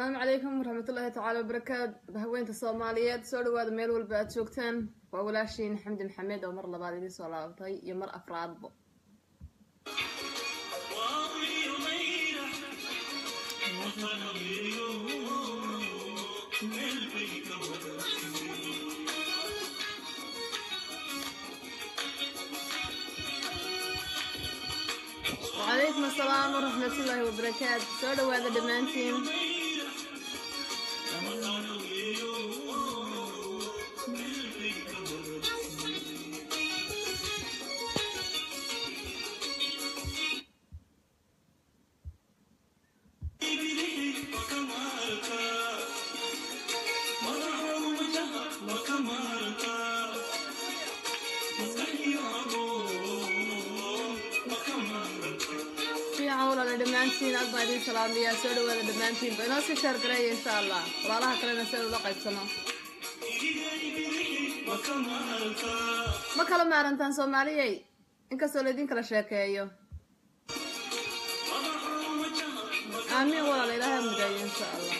asalaamu calaykum waraxmatullaahi tacaala wabarakaatu haweenta soomaaliyeed soo dhawaada meel walba aad joogtaan waa walaashiin xamdi maxamed oo mar labaad idiin soo laabatay iyo mar afraadbo wacalaykum asalaam waraxmatullaahi wabarakaatu soo dhawaada dhammaantiin fiican walaala dhammaantiin aad baan idiin salaamayaa soo dhawaada dhammaantiinba inoo sii sheer gareeya insha allah walaalaha kalena si ula qaybsano ma kala maarantaan soomaaliyey inkastoo laydin kala sheekeeyo aamiin walaala ilaahay mudayo insha allah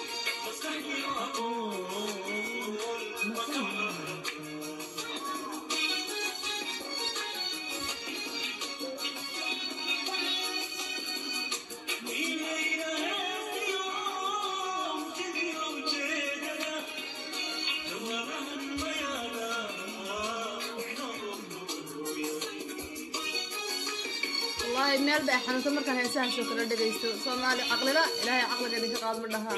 wallaahi meel bay xanuunta markaan heesahaasoo kala dhegaysto soomaali caqlila ilaahay caqliga idinka qaad ma dhahaa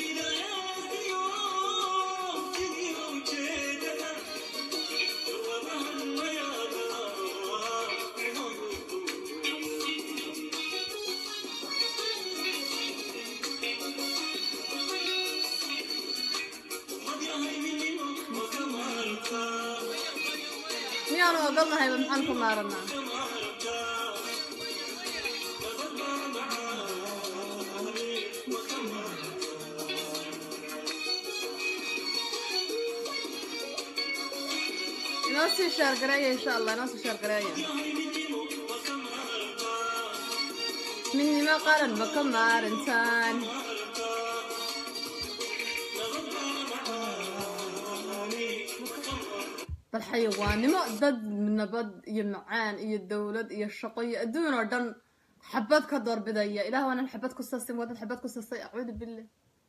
miyaanu ogolnahayba maxaan ku maaranaa inoo sii shaargareeya insha allah inoo sii shaargareeya midnimo qaran ma ka maarintaan bal xayawaannimo dad nabad iyo macaan iyo dowlad iyo shaqo iyo adduun oo dhan xabad ka doorbidaya ilaah waanan xabad ku sasin waa dad xabad ku sasay acuudu billah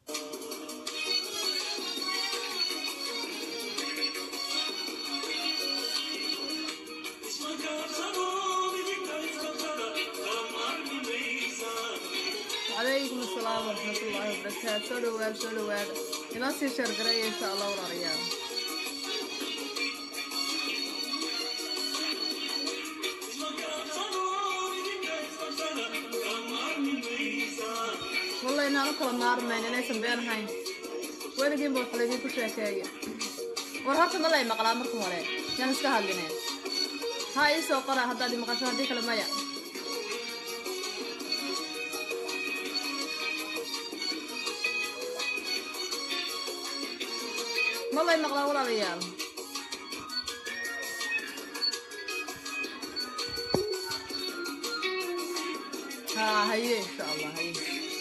calaykum asalaam waraxmatullaahi wabarakaatu soo dhawaada soo dhawaada inoo sii sheergareeya insha allah walaalayaal walla inaan u kala maarmayn inaysan been ahayn weligiinba wax laydinku sheekeeya war horta ma lay maqlaa marka hore yaan iska hadlineen ha ii soo qora haddaad i maqasho haddii kale maya ma lay maqlaa walaalayaal ha haye insha allah haye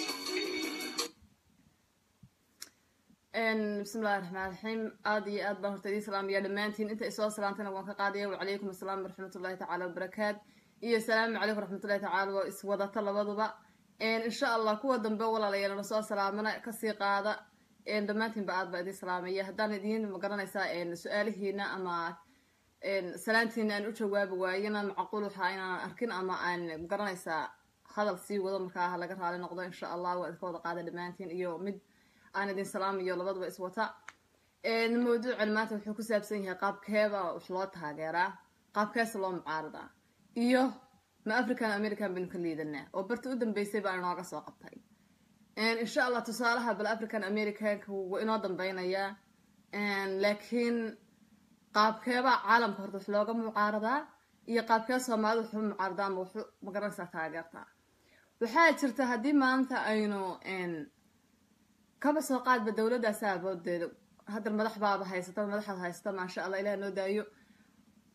bismillahi raxmaan raxiim aada iyo aad baan horta idiin salaamaya dhammaantiin inta isoo salaantana waan ka qaadaya wacalaykum asalaam waraxmatullahi tacaala wabarakaat iyo salaamu calaykum waraxmatullahi tacaala waa iswadata labaduba insha allah kuwa dambe walaalayaal na soo salaamana kasii qaada dhammaantiinba aad baa idiin salaamaya haddaan idiin magaranaysaa su-aalihiina ama salaantiina aan u jawaabi waayana macquul waxaa inaan arkin ama aan magaranaysaa hadal sii wado markaa laga raali noqdo insha allah waa idinka wada qaada dhammaantiin iyo mid aan idin salaamayo labaduba iswata mawduucan maanta wuxuu ku saabsan yahay qaabkeeba wax loo taageeraa qaabkeesa loo mucaaradaa iyo ma african american baynu ka liidanaa oo barta u dambeysay baa inooga soo qabtay insha allah tusaalaha bal african americanka wuu inoo dambeynayaa laakiin qaabkeebaa caalamka horta wax looga mucaaradaa iyo qaabkee soomaalida waxu mucaaradaa ama waxu magaranaysaa taageertaa waxaa jirta haddii maanta aynu kaba soo qaadba dowladdaasa aboodeeda haddar madax baaba haysata madaxaad haysata maasha allah ilaah noo daayo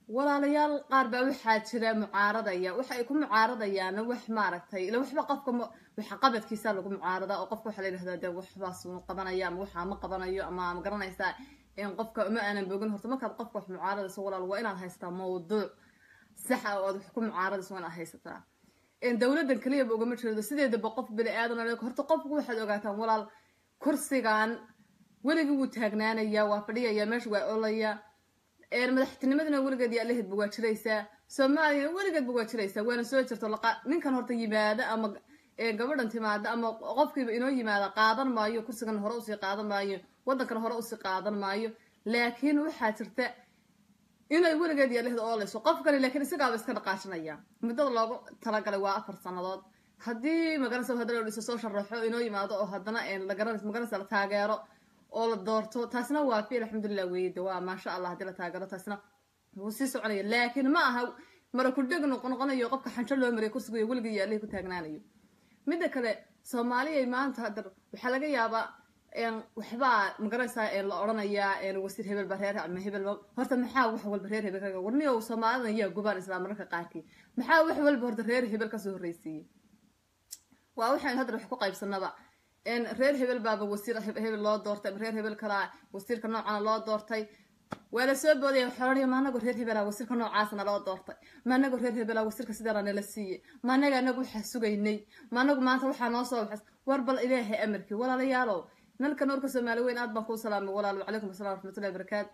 walaalayaal qaar baa waxaa jira mucaaradaya waxa ay ku mucaaradayaana wax maaragtay ila waxba qofka waxa qabadkiisa lagu mucaarada oo qofka waxaa la yidhahdaa dee waxbaas uu qabanaya ama waxaa ma qabanayo ama ma garanaysaa qofka ma aanan bogin horta markaad qofka wax mucaaradayso walaal waa inaad haysataa mawduuc sax ah oo aad wax ku mucaaradayso waa inaad haysataa dowladan keliyaba ugama jeedo sideedaba qof bini aadan horta qofku waxaad ogaataan walaal kursigan weligii wuu taagnaanaya waa fadhiyaya meesha waa olaya madaxtinimadana weligeed yaa laheedba waa jiraysaa soomaaliyana weligeedba waa jiraysaa waana soo jirto ninkan horta yimaada ama gabadhan timaada ama qofkiiba inoo yimaada qaadan maayo kursigan hore usii qaadan maayo wadankan hore usii qaadan maayo laakiin waxaa jirta inay weligeed yaa laheed oolayso qofkani laakiin isagaaba iska dhaqaajinaya muddada loogu talagalay waa afar sanadood haddii magaranaysa hadana dhiso soo sharaxo inoo yimaado oo haddana magaranaysa la taageero oo la doorto taasna waa fi alxamdulilah weyde waa maasha allah haddii la taageero taasna wuu sii soconaya laakiin ma aha mara kudheg noqonoqonayo qofka xanjo loo mariya kursiga weligii yaalihi ku taagnaanayo midda kale soomaaliyay maanta hadar waxaa laga yaabaa waxbaa magaranaysaa la odhanayaa wasiir hebel ba reer ama hebel horta maxaa wax walba reer hebel kaga warniyo soomaalidan yaa gubaan isla mararka qaarkii maxaa wax walba horta reer hebel kasoo horreysiiyey waa waxaan hadda wax ku qaybsanaba reer hebel baaba wasiir hebel loo doortay ama reer hebel kalaa wasiirka noocana loo doortay waa la soo boodaya waxaa ma anago reer hebela wasiirka noocaasna loo doortay ma anago reer hebela wasiirka sidaana nala siiyey ma anaga anagu waxaa sugaynay ma anagu maanta waxaa noo soo baxas war bal ilaahay amarkii walaalayaalow nalka noorka soomaali weyn aad baan kuu salaamay walaal wacalaykum assalam waraxmatullahi barakaatu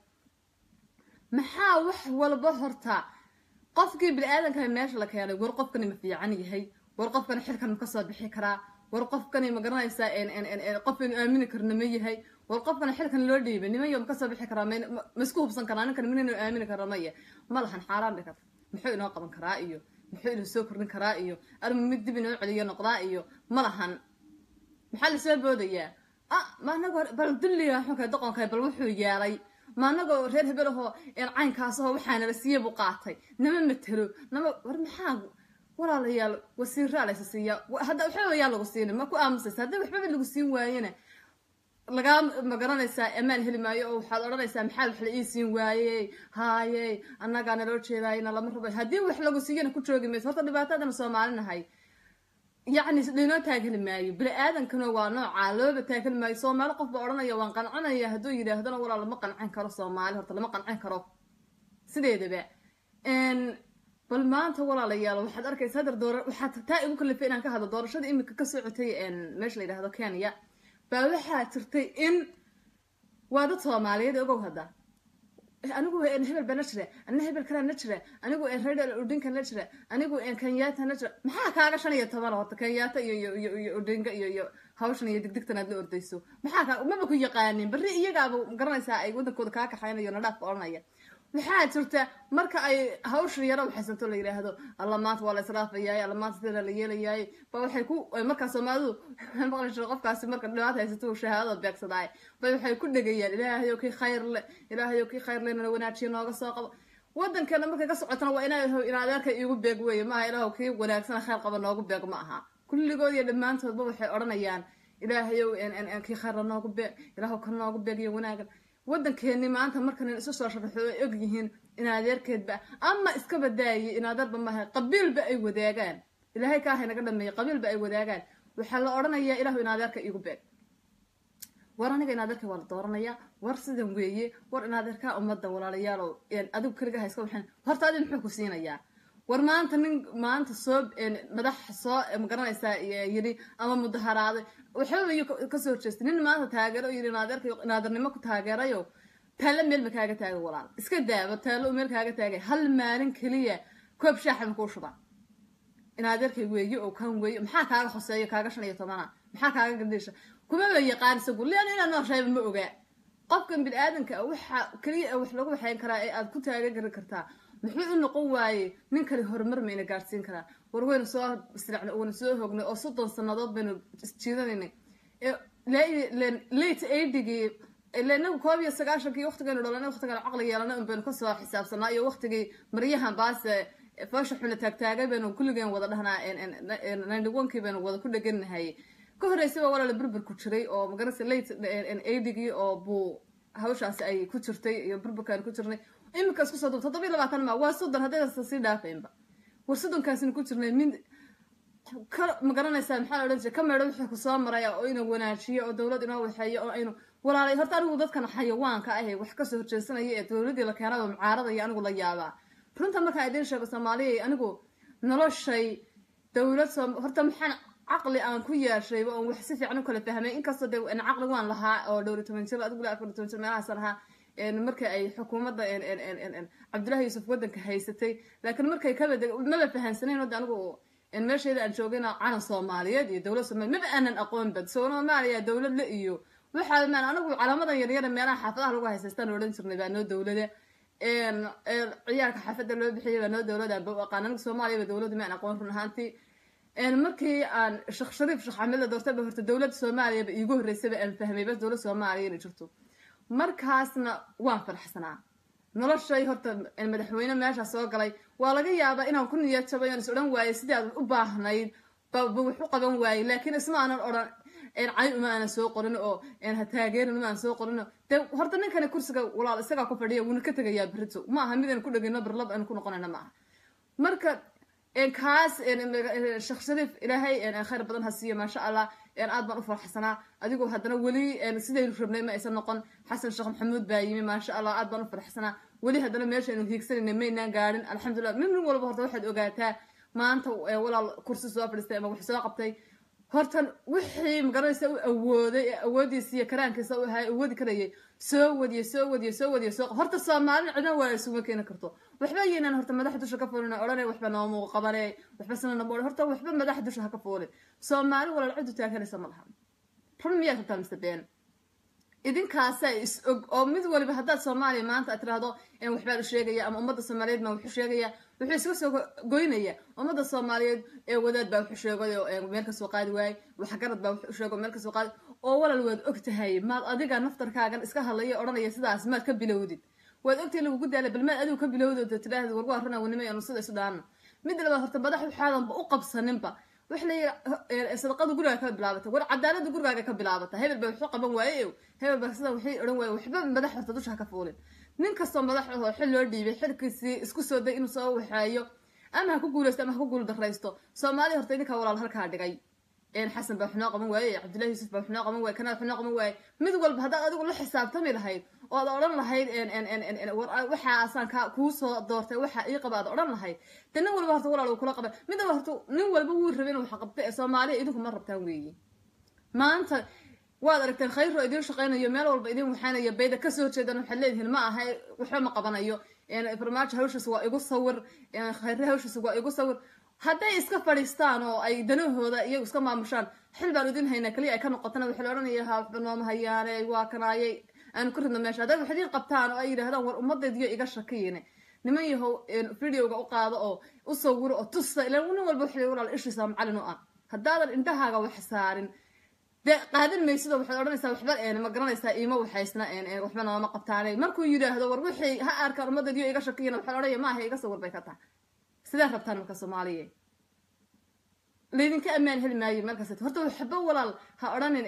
maxaa wax walba horta qofkii bini-aadanka meesha la keenay war qofkani ma fiican yahay war qofkani xilkan ma kasoo bixi karaa war qofkani ma garanaysaa qofaynu aamini karna ma yahay war qofkani xilkan loo dhiibay nimayo ma kasoo bixi karaa ma isku hubsan karaa ninkan minaynu aamini karna maya ma lahan xaaraan bay karta muxuu inoo qaban karaa iyo muxuu inoo soo kordhin karaa iyo arma mid dib inoo celiyo noqdaa iyo ma lahan maxaa lasoo boodayaa ah ma anagoo bal dulliga xunka doqonka bal wuxuu yeelay ma anagoo reer hebelahoo caynkaasahoo waxaanala siiya buu qaatay nama matelo nama war maxaa walaalayaal wasiiraa laysa siiya hadda waxbaba yaa lagu siinin ma ku aamusaysa haddii waxbaba lagu siin waayena lagaa magaranaysaa amaan heli maayo oo waxaad odhanaysaa maxaa wax la ii siin waayey haayey annagaa naloo jeedaayna lama rabo haddii wax lagu siiyana ku joogi mayso horta dhibaatadana soomaalinahay yacni linoo taagheli maayo bini-aadankana waa noocaa looba taagheli maayo soomaali qof baa odhanaya waan qancanaya hadduu yidhaahdana walaa lama qancin karo soomaali horta lama qancin karo sideedaba bal maanta walaalayaal waxaad arkaysa hadar doora waxaad taa igu kalifay inaan ka hadlo doorashada imika ka socotay meesha la yidhahdo kenya baa waxaa jirtay in waa dad soomaaliyeed ogow hadda anigu hebel baa na jira anina hebel kalaa na jira anigu reer udinka na jira anigu kenyaata na jira maxaa kaaga shan iyo toban horta kenyaata iyo iyo iyo udinka iyo iyo hawshan iyo digdigtan aad la ordayso maxaa kaa maba ku yaqaanin berri iyagaaba garanaysaa ay wadankooda kaa kaxaynayo nadhaafka odhanaya waxaa jirta marka ay hawsha yaro waxaysanto la yidhaahdo alla maanta waa la israafayaay alla maanta sida la yeelayaay ba waxay ku markaa soomaalidu maqli jiro qofkaasi marka dhibaata haysato shahaadada beegsadaay bay waxay ku dhegayaan ilaahayow kii khayr le ilaahayow kii khayr le nala wanaajiyo nooga soo qabo wadankeena markay ka socotana waa inaa in adeerka iigu beeg weeye maaha ilaahu kii wanaagsan khayr qaba noogu beeg ma aha kulligood iyo dhammaantoodba waxay odhanayaan ilaahayow kii khayrla noogu beeg ilaahu ka noogu beeg iyo wanaagan wadankeeni maanta markan isu soo sharaxo oo og yihiin in adeerkeedba ama iska badaayay in adeerba maaha qabiilba ay wadaagaan ilaahay kaahay naga dhameeyay qabiilba ay wadaagaan waxaa la odhanayaa ilahu in adeerka iigu beeg war aniga in adeerka waa la dooranayaa war sidan weeye war in adeerkaa ummadda walaalayaalow adigu keliga hayska waxaan horta adi muxuu ku siinayaa war maanta nin maanta soo madax soo magaranaysaa yidhi ama mudaharaaday waxbaba iyo kasoo horjeestay nin maanta taageero yidhi naadeerka naadarnimo ku taageerayo taallo meel ma kaaga taagay walaal iska daaba taallo meel kaaga taagay hal maalin keliya koob shaaxan kuu shuba inaadeerkay weeye oo kan weeye maxaa kaaga hoseeyo kaaga shan iyo tobana maxaa kaaga gadhiisha kumaba yaqaan isagu lean inaad nooshaayba ma ogaa qofkan bini-aadanka waxa keliya wax lagu waxayn karaa ee aad ku taagagari kartaa muxuu u noqon waaye nin kale horumar mayna gaadhsiin karaa war waynu soo silacnay waynu soo hognay oo soddon sannadood baynu isjiidanaynay late eightigii inagu koob iyo sagaashankii waqtigaynu dhalana waqtigaan caqli yeelana un baynu kasoo xisaabsanaa iyo waqtigii maryahan baase foosha xuna taagtaagay baynu kulligeen wada dhahnaa ninety onkii baynu wada ku dheganahay ka horreysaba walaala burburku jiray oo magarasa late eightigii oo buu hawshaasi ay ku jirtay iyo burburkaan ku jirnay iminka isku soo duub toddobiyo labaatan ma waa soddon haddaysa sii dhaafaynba war soddonkaasina ku jirnay mid ka ma garanaysaa maxaa la odhan jiray ka meedho wixii kusoo maraya oo inuu wanaajiyo oo dowlad inoo waxeeyo oo aynu walaalay horta anigu dadkan xayawaanka ahe wax kasoo horjeedsanaya ee dowladii la keenaba mucaarada iyo anigu la yaabaa runta markaan idiin sheego soomaaliya anigu noloshay dowlad soo horta maxaan caqli aan ku yeeshayba oon wax si fiican u kala fahmay inkastoo de caqli waan lahaa oo dhowri toban jir adigu afar toban jir meelahaas lahaa marka ay xukuumadda cabdullahi yuusuf waddanka haysatay laakiin markay kabad maba fahansanayn wadda anigu meesheeda aan joogayna calan soomaaliyeed iyo dowlad soomaliya maba aanan aqoonba soomaaliya dowlad la iyo waxaa maan anigu calaamadan yaryara meelaha xaafadaha lagu haysaystaan odhan jirnay baa noo dowlada ciyaarka xaafadda loo bixiyay baa noo dowlada ba u aqaan anigu soomaaliyaba dowladda maan aqoon run ahaantii markii aan sheekh shariif sheekh xamed la doortay ba horta dowladda soomaaliyaba iigu horreysaba aan fahmay bas dowlad soomaaliya inay jirto markaasna waan faraxsanaa noloshay horta madaxweyne meeshaa soo galay waa laga yaabaa inaan ku niyad jabay oon is odhan waayey sidii aad u baahnayd ba wax u qaban waayey laakiin isma aanan odhan cay uma aanan soo qorin oo ha taageerin uma aan soo qorin de horta ninkani kursiga walaal isagaa ku fadhiya wuuna ka tegayaa berito ma aha mid aan ku dhegayno berlab aan ku noqonayna ma aha marka kaas sheekh shariif ilaahay khayr badan ha siiyo maasha allah aad baan u farxsanaa adigoo haddana weli sidaynu rabnay ma aysan noqon xasan sheekh maxamuud baa yimi maasha allah aad baan u farxsanaa weli haddana meeshaynu hiigsanayna maynaan gaadhin alxamdulillah min nin walba horta waxaad ogaataa maanta walaal kursi soo fadhiistay ama wax soo qabtay horta wixii magaranaysa u awooday ee awoodiisa iyo karaankiisa u ahaa awoodi karayay soo wadiye soo wadiye soo wadiye soo horta soomaalina cidna waa isuma keeni karto waxba yeynaan horta madaxa dusha ka fuulin odhanay waxba nooma qabane waxba sanana boodhe horta waxba madaxa dusha ha ka fuulin soomaali walaal cidu taaganaysa ma laha run miyaad rabtaa mise been idinkaasaa is og oo mid waliba haddaad soomaaliya maanta aad tiraahdo waxbaan u sheegaya ama ummadda soomaaliyeed baan waxu sheegaya wuxuu iska soo goynaya ummadda soomaaliyeed ee wadaad baa waxu sheegay oo meel kasoo qaadi waayey waxgarad baa waxu sheego meel kasoo qaadi oo walal waad og tahay maad adiga naftarkaagan iska hadlaya odhanaya sidaas maad ka bilowdid waad ogtahay lagugu daalay bal maad adigu ka bilowdo de tidhaahda war waa runa wanimay anu sida isu dhaano mid labaad horta madax waxaadanba u qabsaninba wax la sadaqada gurigaa ka bilaabata war cadaalada gurigaaga ka bilaabata hebel baa waxu qaban waaye hebel baa sida waxay odhan waaye waxba madax horta dusha ha ka fuulin nin kastoo madax ahoo xil loo dhiibay xilkiisii isku soo day inuu soo waxeeyo ama ha ku guulaysto ama ha ku guul daraysto soomaaliya horta idinkaa walaal halkaa dhigay xasan baa waxnoo qaban waaye cabdullahi yuusuf baa waxnoo qaban waaye kanaa waxnoo qaban waaye mid walba haddaad adigu la xisaabtami lahayd oo aad odhan lahayd waxaasaan ka kuu soo doortay waxa ii qaba aad odhan lahayd de nin walba horta walaal uu kula qaban mid walba horta nin walba wuu rabay inuu wax qabta ee soomaaliya idinku ma rabtaan weeye maanta waad aragteen khayroo idiin shaqaynayo meel walba idin waxaanayo bayda kasoo horjeedan waxaad leedihiin ma aha waxba ma qabanayo farmaajo hawshiis waa igu sawir khayre hawshiis waa igu sawir hadday iska fadhiistaan oo ay danahooda iyagu iska maamushaan xil baan idin haynaa keliya ay ka noqotana waxaa la odhanaya ha waxba nooma hayaane waa kanaayay aanu ku ridno meesha hadday wax idiin qabtaan oo ay yidhahdaan war ummadaydiyo iga shakiyine niman yahow videoga u qaado oo u sawiro oo tusa ilan nin walba waxay walaal ishiisa macalin u ah haddaadan indhahaaga wax saarin dee qaadan maysid oo waxaad odhanaysaa waxba ma garanaysaa iima waxaysna waxba nooma qabtaanay markuu yidhaahdo war wixii ha arkaan ummadaydiyo iga shakiyina waxaa la odhanaya maaha iga sawir bay ka tahay sidee rabtaan marka soomaaliya laydinka ammaan heli maayo meel kasta horta waxba walaal ha odhanin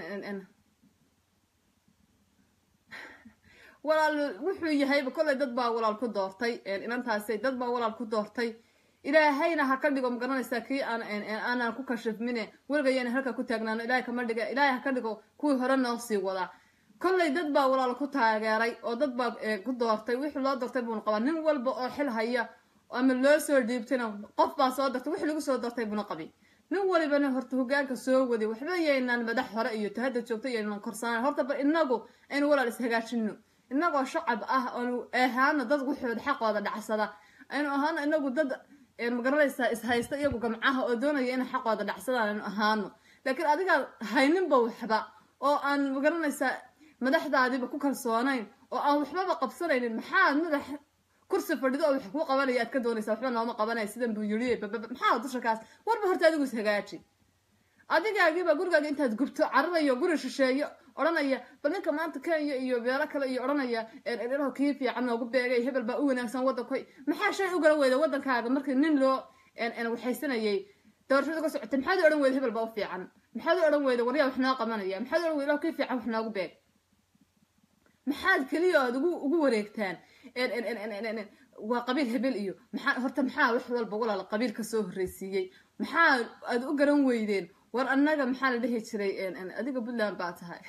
walaal wuxuu yahayba kollay dad baa walaal ku doortay inantaasi dad baa walaal ku doortay ilaahayna ha ka dhigo magaranaysaa kii aan aanan ku kashifmine weligayana halka ku taagnaano ilahay kama dhiga ilaahay ha ka dhigo kuwii hore noo sii wadaa kollay dad baa walaal ku taageeray oo dad baa ku doortay wixii loo doortay buuna qabaa nin walba oo xil haya ama loo soo dhiibtayna qof baa soo dartay wixii lagu soo doortay buuna qabi nin walibana horta hogaanka soo waday waxba yaynaan madax hore iyo tahadda joogta yaynan korsanaan horta ba inagu aynu walaal ishagaajino inagoo shacab ah oonu ahaano dad wuxooda xaqooda dhacsada aynu ahaano inagu dad magaranaysaa ishaysta iyagu gamcaha oo doonaya inay xaqooda dhacsadaan aynu ahaano laakiin adigaa hayninba waxba oo aan magaranaysaa madaxdaadiba ku kalsoonayn oo aan waxbaba qabsanaynin maxaad madax kursi fadhido oo wax kuu qabanaya aad ka doonaysaa waxba nooma qabanaya sidan buu yiri maxaa dusha kaas warba horta adigu ishagaaji adigaagiiba gurigaaga intaad gubto cararayo guri shisheeyo odhanaya bal ninka maanta kenya iyo beelo kale iyo odhanaya dhinaho kii fiican noogu beegay hebel baa u wanaagsan waddankoy maxaa shay u gala weyda waddankaaga markii nin loo waxaysanayay doorashada ka socotay maxaad u odhan weyda hebel baa u fiican maxaad u odhan weyda waryaa wax noo qabanaya maxaad u odhan weyda kii fiican wax noogu beeg maxaad keliya aad ugu ugu wareegtaan waa qabiil hebel iyo maxaa horta maxaa wax walba walaal qabiil ka soo horreysiiyey maxaa aad u garan weydeen war annaga maxaa la dhihi jiray adiga puntland baa tahay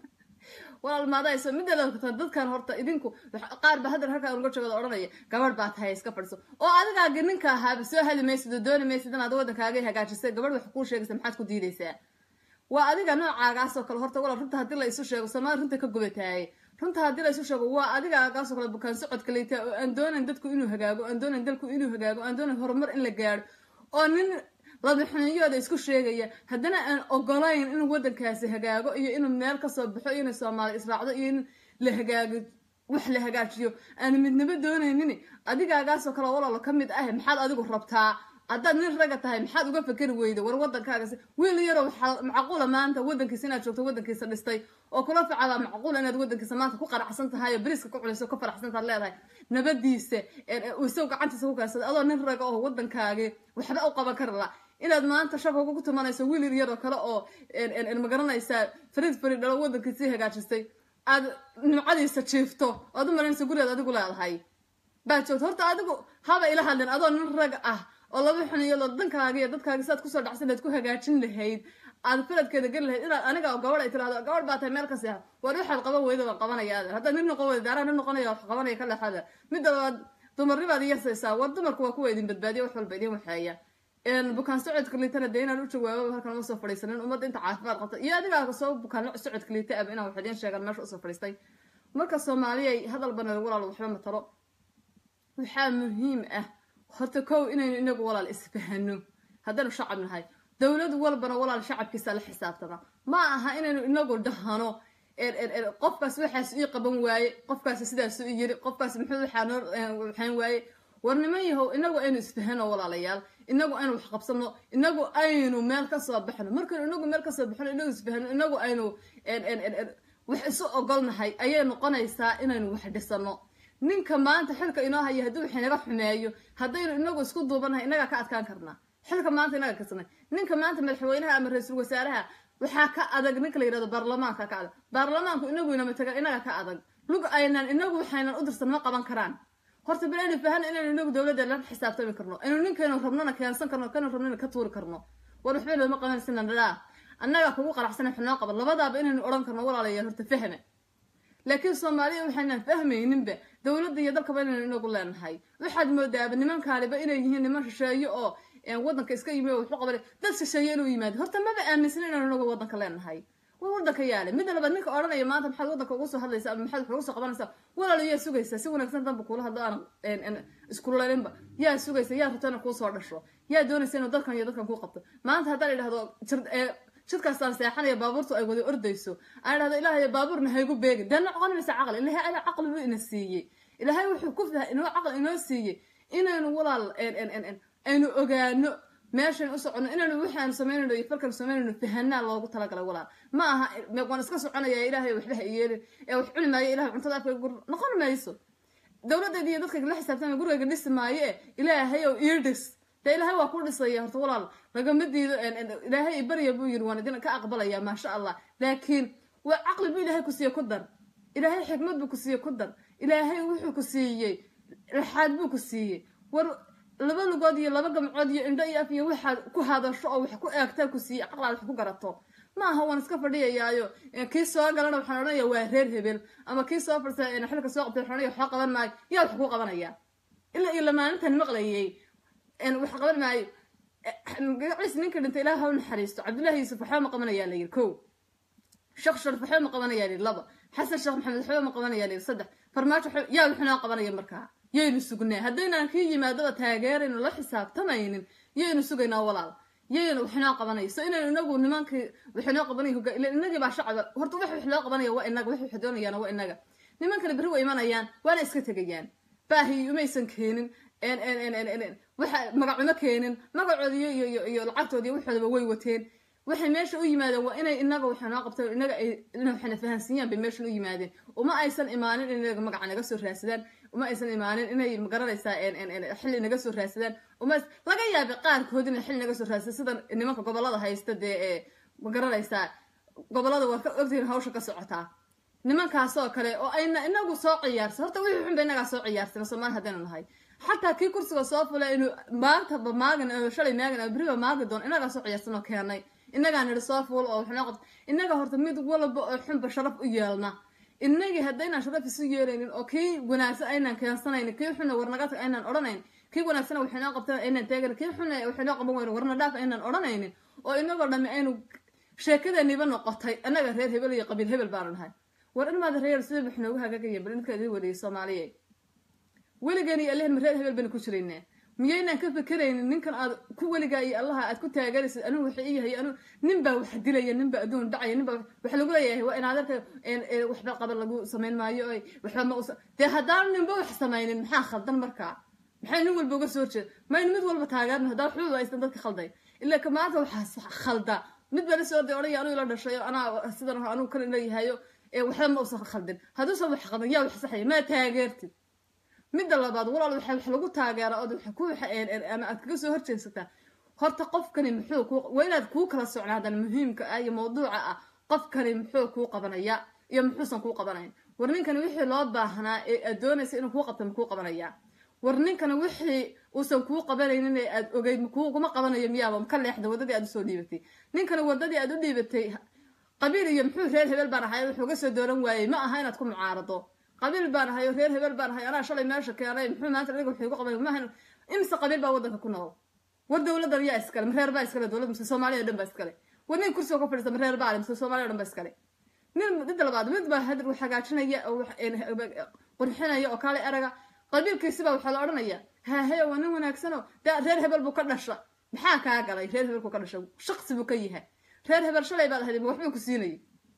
walaal maadayso mideeda dadkan horta idinku qaar ba haddan halkaa uga jooga odhanaya gabadh baa tahay iska fadhiso oo adigaagi ninka ahaaba soo heli maysid oo dooni maysid inaad waddankaaga hagaajisay gabadh wax kuu sheegaysa maxaad ku diidaysaa waa adiga noocaagaasoo kale horta walaal runta haddii la isu sheego soomaali runta ka gubataaye runta haddii la isu sheego waa adigaagaasoo kale bukaan socodka leytaa oo aan doonayn dadku inuu hagaago aan doonayn dalku inuu hagaago aan doonayn horumar in la gaadho oo nin ladaxunyooda isku sheegaya haddana aan ogolayn in waddankaasi hagaago iyo inuu meel kasoo baxo iyo inay soomaali israacdo iyo in la hagaago wax la hagaajiyo aan midnimo doonaynin adigaagaasoo kale walaalo ka mid ah maxaad adigu rabtaa haddaad nin raga tahay maxaad uga fakeri weyda war waddankaagas wiil yaroo waxaa macquula maanta waddankiisa inaad joogto waddankiisa dhistay oo kula facada macquula inaad waddankiisa maanta ku qaracsan tahay oo beriska ku culayso ka faraxsantaad leedahay nabadiisa isaw gacantiisa ku kaasada adoo nin raga oo waddankaagi waxba u qaban kari la inaad maanta shabka ku tumanayso wiil yaroo kale oo magaranaysaa farid farid dhalo waddankiisii hagaajistay aad nimcadiisa jiifto oad u maranaysa gurigaad adigu leedahay baad joogto horta adigu haba ila hadlin adoo nin rag ah oo laba xuniyood dankaaga iyo dadkaaga saad kusoo dhacsan lahayd ku hagaajin lahayd aad faradkeeda geli lahayd inaad aniga oo gabadh ay tirahdo gabadh baa tahay meel ka seexa war waxaad qaban weyda waan qabanaya adeer haddaad nin noqon weyda daaraa nin noqonaya wax qabanaya ka leexada midda labaad dumarnibaad iyasaysaa war dumarku waa kuwa idin badbaadiya wax walba idin waxeeya bukaan socodka liitana dee inaan u jawaabo halkan uma soo fadhiisanin ummadda inta caafimaad qabta iyo adigaa soo bukaan socodka liita aba inaan wax idiin sheegan meesha usoo fadhiistay marka soomaaliyay hadal bana walaal waxba matalo waxaa muhiim ah horta kow inaynu inagu walaal isfahano haddaynu shacab nahay dowlad walbana walaal shacabkiisa la xisaabtama ma aha inaynu inagu dhahano qofkaas waxaas ii qaban waaye qofkaas sidaas i yiri qofkaas muxuu waxaan waaye war niman yahow inagu aynu isfahano walaalayaal inagu aynu wax qabsano inagu aynu meel kasoo baxno markaynu inagu meel kasoo baxno inagu isfahano inagu aynu wax isu ogolnahay ayay noqonaysaa inaynu wax dhisano ninka maanta xilka inoo haya haddii wax inaga xumeeyo haddaynu inagu isku duubanahay inagaa ka adkaan karnaa xilka maanta inaga kasnay ninka maanta madaxweynaha ama ra-iisul wasaaraha waxaa ka adag ninka la yirahdo baarlamaanka ka adag baarlamaanku inagu inama tagan inaga ka adag lug aynan inagu waxaynan u dirsan ma qaban karaan horta bal aynu fahan inaynu inagu dowladda la xisaabtami karno aynu ninkaynu rabnona keensan karno kanu rabnona ka tuuri karno war waxba looma qabanaysa nadhaa annaga kugu qaraxsana xunoo qaban labadaaba inaynu odhan karno walaalayaal horta fahme laakiin soomaaliya waxaynan fahmayninba dowladda iyo dalkaba inaynu inagu leenahay waxaad moodaaba nimankaaniba inay yihiin niman shisheeye oo waddanka iska yimi oo wuxuu qabanay dad shisheeye inuu yimaado horta maba aaminsan inaynu inagu waddanka leenahay war waddanka yaale midda labaad ninka odhanaya maanta maxaad waddanka ugu soo hadlaysa ama maxaad wax ugu soo qabanaysaa walaalo yaa sugaysaa si wanaagsan danba kuula hadlo aan iskululeninba yaa sugaysa yaa rabta ina kuu soo dhasho yaa doonaysa inuu dalkan iyo dadkan kuu qabto maanta haddaan idhahdo jidkaasaan seexanaya baabuurtu ay wada ordayso aan idhahdo ilaahay baabuurna haygu beegin dee noqonaysa caqli ilaahay ada caqli buu ina siiyey ilaahay wuxuu ku inoo caqli inoo siiyey inaynu walaal aynu ogaano meeshan u socono inaynu waxaanu samaynayno iyo falkan samaynayno fahanaa loogu talagalay walaal ma aha waan iska soconaya ilaahay waxba ha yeelin ee wax cuni maayo ilahay cuntada afka gur noqon mayso dowladdeeda iyo dadka la xisaabtama gurigayga dhisi maayo e ilaahay ow ii dhis dee ilaahay waa ku dhisaya horta walaal lagama diido ilaahay barya buu yiri waan idin ka aqbalaya maasha allah laakiin waa caqli buu ilaahay ku siiye ku dar ilaahay xikmad buu ku siiye ku dar ilaahay wuxuu ku siiyey raxaad buu ku siiyey war laba lugood iyo laba gamcood iyo indho iyo af iyo waxaad ku hadasho oo wax ku eegtaa ku siiyey caqlaad wax ku garato ma aha waan iska fadhiyayaayo kii soo galana waxaan odhanaya waa reer hebel ama kii soo fadhisa xilka soo qabtay waxaan odhanaya waxba qaban maayo yaa wax kuu qabanaya ilaa iyo lamaanintan maqlayay wax qaban maayo magaciis ninka dhintay ilaah ha u naxariisto cabdullahi yuusuf waxba ma qabanayaa la yiri kow sheekh sharif waxba ma qabanayaa la yiri laba xasan sheekh maxamed waxba ma qabanayaa la yiri saddex farmaajo yaa wuxunaa qabanaya markaa yaynu sugnaa haddaynaan kii yimaadaba taageeraynu la xisaabtamaynin yaynu sugaynaa walaal yaynu waxnoo qabanaya so inaynu inagu nimankii waxnoo qabanaya hoga ila inagii baa shacaba horta wax wax loo qabanaya waa inaga wax wax doonayaana waa inaga nimankani berri way imanayaan waana iska tegayaan baahi umaysan keenin waxa magacuma keenin magacoodi iyo iyo iyo lacagtoodi iyo waxoodaba way wateen waxay meesha u yimaadeen waa inay inaga waxa noo qabteen inaga ay waxna fahansiiyaan bay meeshan u yimaadeen uma aysan imaanin in inaga magaca naga soo raadsadaan uma aysan imaanin inay magaranaysaa xilli naga soo raadsadaan uma laga yaabay qaarkood inay xilli naga soo raadsadaan sida nimanka gobolada haysta dee ee magaranaysaa gobolada waa ka ogtihiin hawsha ka socotaa nimankaasoo kale oo ayna inagu soo ciyaarsan horta wixii xun ba inagaa soo ciyaarsan soomaali haddaynu nahay xataa kii kursiga soo fulay inuu maantaba maagin oo shalay maagin oo beriba maagi doon inagaa soo ciyaarsan oo keenay inagaa nidhi soo fuul oo waxnoo qabta inaga horta mid walba oo xunba sharaf u yeelna inagii haddaynaan sharaf isu yeelaynin oo kii wanaagsan aynaan keensanaynin kii xuna warnagata aynaan odhanayn kii wanaagsana waxaynoo qabtan aynaan taagan kii xuna waxaynoo qaban weyne warna dhaaf aynaan odhanaynin oo inagoo dhammi aynu sheekadaniba noqotay annaga reer hebel iyo qabiil hebel baanu nahay war ilmaada reer sidii wax noogu hagaagaya bal ninka idin wadiyay soomaaliye weligan iyo allahin ma reer hebel baynu ku jiraynaa miyaynaan ka fekeraynin ninkan aad ku weligaa iyo allaha aad ku taageeraysid anigu waxa i yahay anu nin baa wax dilaya nin baa adduun dhacaya nin baa waxa lagu leeyahay waa in adeerka waxba qaban lagu samayn maayo oy waxba ma usa dee haddaanu ninba wax samaynin maxaa khaldan markaa maxay nin walba uga soo horjeeda maynu mid walba taageerno haddaa waxba aysan dadka khalday ilaa ka maanta waxaa khalda mid baa lasoo orday odhaya anuu ila dhashay oo anaa sidan anuu kan leeyahayo waxba ma usan khaldin hadduusan wax khaldan yaa wax saxaya maa taageertid midda labaad walaal waxa wax lagu taageera ood wax ku ama aad kaga soo horjeedsataa horta qofkani muxuu ku waa inaad kuu kala socnaadan muhiimka ah iyo mawduuca ah qofkani muxuu kuu qabanaya iyo muxuusan kuu qabanayn war ninkani wixii loo baahnaa ee aad doonaysa inuu kuu qabto makuu qabanaya war ninkani wixii uusan kuu qabanaynin ee aad ogeyd makuguma qabanayo miyaaba ka leexda waddadii aad usoo dhiibatay ninkani waddadii aad u dhiibatay qabiil iyo muxuu reer hebel baan ahay wuxuu ga soo dooran waayey ma aha inaad ku mucaarado qabiil baan ahay oo reer hebel baan ahay anaa shalay meesha keenay muxuu maanta adiga wuxuu igu qabay maahan imse qabiil baa waddanka ku nool war dowladdan yaa iskale ma reer baa iskale dowlad mise soomaaliya dhan baa iskale war nin kursiga ku fadhiista ma reer baa mise soomaaliya dhan baa iskale nin midda labaad mid baa hadir wax hagaajinaya oo qurxinaya oo kale eraga qabiilkiisi baa waxaa la odhanaya haahe waa nin wanaagsanoo dee reer hebel buu ka dhasha maxaa kaa galay reer hebelku ka dhasha shaqsi buu ka yahay reer hebel shalay baad ahayd waxbuu ku siinayay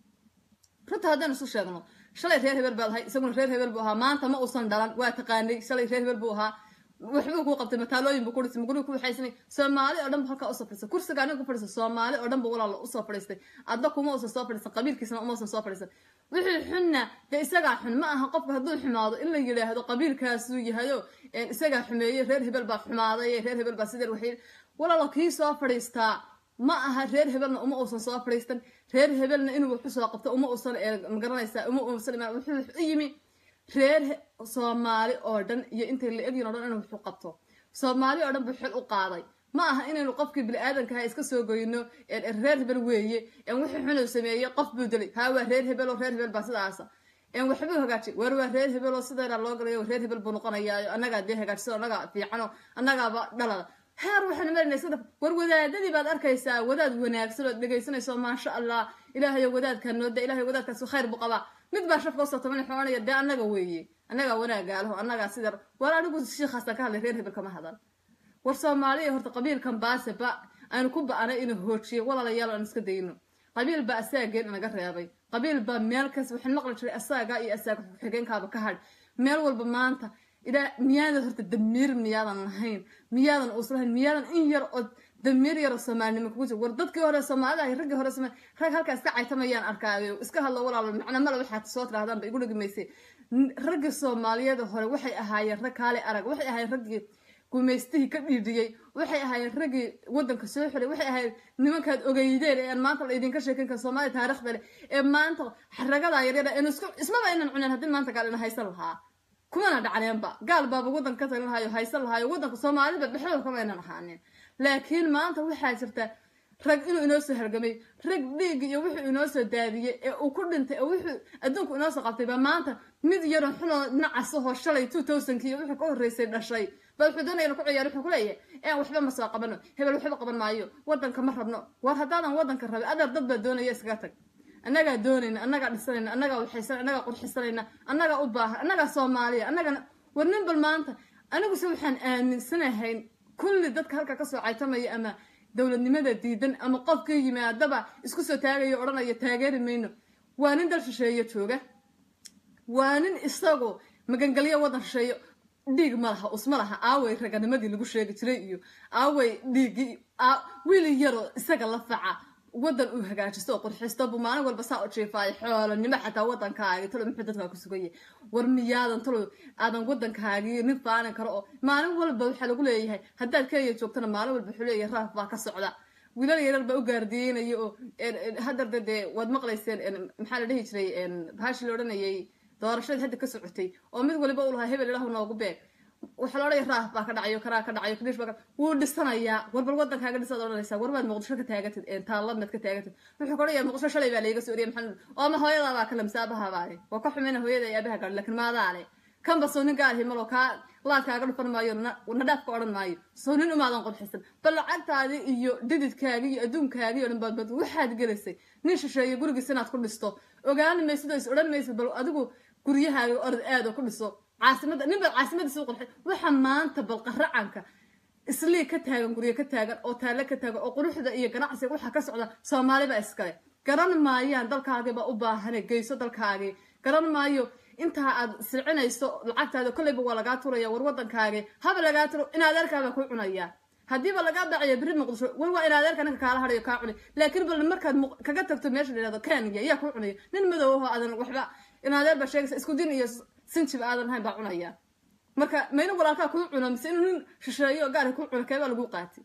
runta haddaynu isu sheegno shalay reer hebel baad ahay isaguna reer hebel buu ahaa maanta ma uusan dhalan waa taqaanay shalay reer hebel buu ahaa waxbuu kuu qabtay mataalooyin buu ku dhisay magurigu ku waxaysanay soomaali oo dhan bu halkaa usoo fadhiistay kursiga aniga ku fadhiistay soomaali oo dhan bu walaala usoo fadhiistay adda kuma uusan soo fadhiisan qabiilkiisna uma uusan soo fadhiisan wixii xunna dee isagaa xun ma aha qofka hadduu xumaado in la yidhaahdo qabiilkaasuu yahayo isagaa xumeeyey reer hebel baa xumaaday reer hebel baa sidee waxay walaalo kii soo fadhiistaa ma aha reer hebelna uma uusan soo fadhiistan reer hebelna inuu wax usoo qabto uma uusan magaranaysaa uma uusan imaan wuxuu u yimi reer soomaali oo dhan iyo intay la egyin o dhan inuu waxu qabto soomaali oo dhan buu xil u qaaday ma aha inaynu qofkii bini-aadankaha iska soo goyno reer hebel weeye wixii xunuu sameeyey qof buu dilay haa waa reer hebel oo reer hebel baa sidaasa waxbuu hagaajiyay war waa reer hebel oo sideedaa loo galayo reer hebel buu noqonayaa annagaa dee hagaajisa annagaa fiicano annagaaba dhalada heer waxaan marinay iska war wadaadadii baad arkaysaa wadaad wanaagsan ood dhegaysanayso maasha allah ilaahayo wadaadkaa nooda ilahay wadaadkaas khayr buu qabaa mid baa shafka usoo taban xoonaya dee annaga weeye annagaa wanaagaalaho annagaa sida war anigu shiikhaasaan ka hadlay reer hebel kama hadan war soomaaliya horta qabiilkan baase ba aanu ku ba-anay inuu hoojiyo walaalayaal aan iska dayno qabiil baa asaageen inaga reebay qabiil baa meel kas waxaan maqli jiray asaaga iyo asaaga xigeenkaaba ka hadh meel walba maanta ilaa miyaadan horta damiir miyaadan lahayn miyaadan uusan lahayn miyaadan in yar oo damiir yar oo soomaalinimo kugu jir war dadkii hore soomaalida ahay raggii hore somaali rag halkaa iska caytamayaan arkaayo iska hadlo walaalo macna male waxaad soo tirahdaan ba igu dhegmaysay raggii soomaaliyada hore waxay ahaayeen rag kaale arag waxay ahaayeen raggii gumaystihii ka dhiidhiyey waxay ahaayeen raggii waddanka soo xiray waxay ahaayeen nimankaad ogeydeen ee aan maanta la idinka sheekin kara soomaaliya taarikhda leh ee maanta xaragadaa yaryara eenu isku ismaba aynan cuneen haddii maanta gaal ina haysan lahaa kumana dhacneenba gaal baaba waddanka ka talin lahayo haysan lahayo waddanka soomaaliba dhexdooda kama aynan ahaanin laakiin maanta waxaa jirta rag inuu inoo soo hargamay rag dhiig iyo wuxuu inoo soo daadiyey ee uu ku dhintay ee wuxuu adduunku inoo soo qabtay ba maanta mid yaroo xunoo nacasahoo shalay two thousandki iyo wuxuu ka horreysay dhashay ba wuxuu doonaya inu ku ciyaar wuxuu ku leeyahay ee waxba ma soo qabano hebel waxba qaban maayo waddanka ma rabno war haddaadan waddanka rabin adeer dad baa doonaya iskaga tag annagaa doonayna annagaa dhisanayna annagaa waxaysan annagaa qurxisanayna annagaa u baahan annagaa soomaaliya annagana war nin bal maanta aniguse waxaan aaminsanahay kulli dadka halka kasoo caytamaya ama dowladnimada diidan ama qofkii yimaadaba isku soo taagayo odhanaya taageeri mayno waa nin dal shisheeyo jooga waa nin isagu magangelyo waddan shisheeyo dhiig ma laha usma laha aaway raganimadii lagu sheegi jiray iyo aaway dhiiggii wiili yaroo isaga la faca waddan uu hagaajisto oo qurxisto buu maalin walba saa u jiifaayo xoolanimo xataa waddankaagi talo muxuu dadkaa ku sugaya war miyaadan talo aadan waddankaagii nin faanin karo oo maalin walba waxaa lagu leeyahay haddaad kenya joogtana maalin walba wuxuu leeyahay raaf baa ka socda wiilal yarar baa u gaardiyeynaya oo haddarda dee waad maqlayseen maxaa la dhihi jiray bahashi la odhanayay doorashadii hadda ka socotay oo mid waliba u lahaa hebel ilahu noogu beeg waxaa la odhanaya raaf baa ka dhacayo karaa ka dhacayo kadish baa wuu dhisanayaa warbal wadankaaga dhisaad odhanaysaa warbaad muqdisho ka taagatid taalladnaad ka taagatid wuxuu ka odhanaya muqdisho shalay baa layga soo oriyay maxaa oo ma hooyadaa baa kale mise aabaha baale waa ka xumeyna hooyada iyo aabaha gaadhi laakiin maadaa le kanba soo nin gaarhi malo kaa laadkaaga dhufan maayo nadhaafka odhan maayo soo nin umaadan qodxisan bal lacagtaadii iyo dhididkaagii iyo adduunkaagii o dhan baadbad waxaad gelaysay nin shisheeye gurigiis inaad ku dhisto ogaani maysid oo is odhan maysid bal adigu guryahaaga orod aad oo ku dhiso caasimada nin baad caasimadiisa u qurxay waxa maanta bal qaracanka islii ka taagan guryo ka taagan oo taalle ka taagan oo quruxda iyo ganacsiga waxaa ka socda soomaaliba iskale garan maayaan dalkaagiibaa u baahane geyso dalkaagii garan maayo intaa aad silcinayso lacagtaada kolleyba waa lagaa turaya war wadankaagi haba lagaa turo in adeerkaabaa ku cunaya haddiiba lagaa baciya beri muqdisho war waa in adeerka ninka kaala hadayo kaa cunay laakiin bal markaad kaga tagto meesha la yihahdo kenya yaa kuu cunaya nin madow ahoo aadan waxba in adeer baa sheegaysa isku din iyo sinjiba aadan hayn baa cunaya marka mayna walaalkaa kuu cuno mise inuu nin shisheeyo gaari kuu cuno keebaa lagu qaati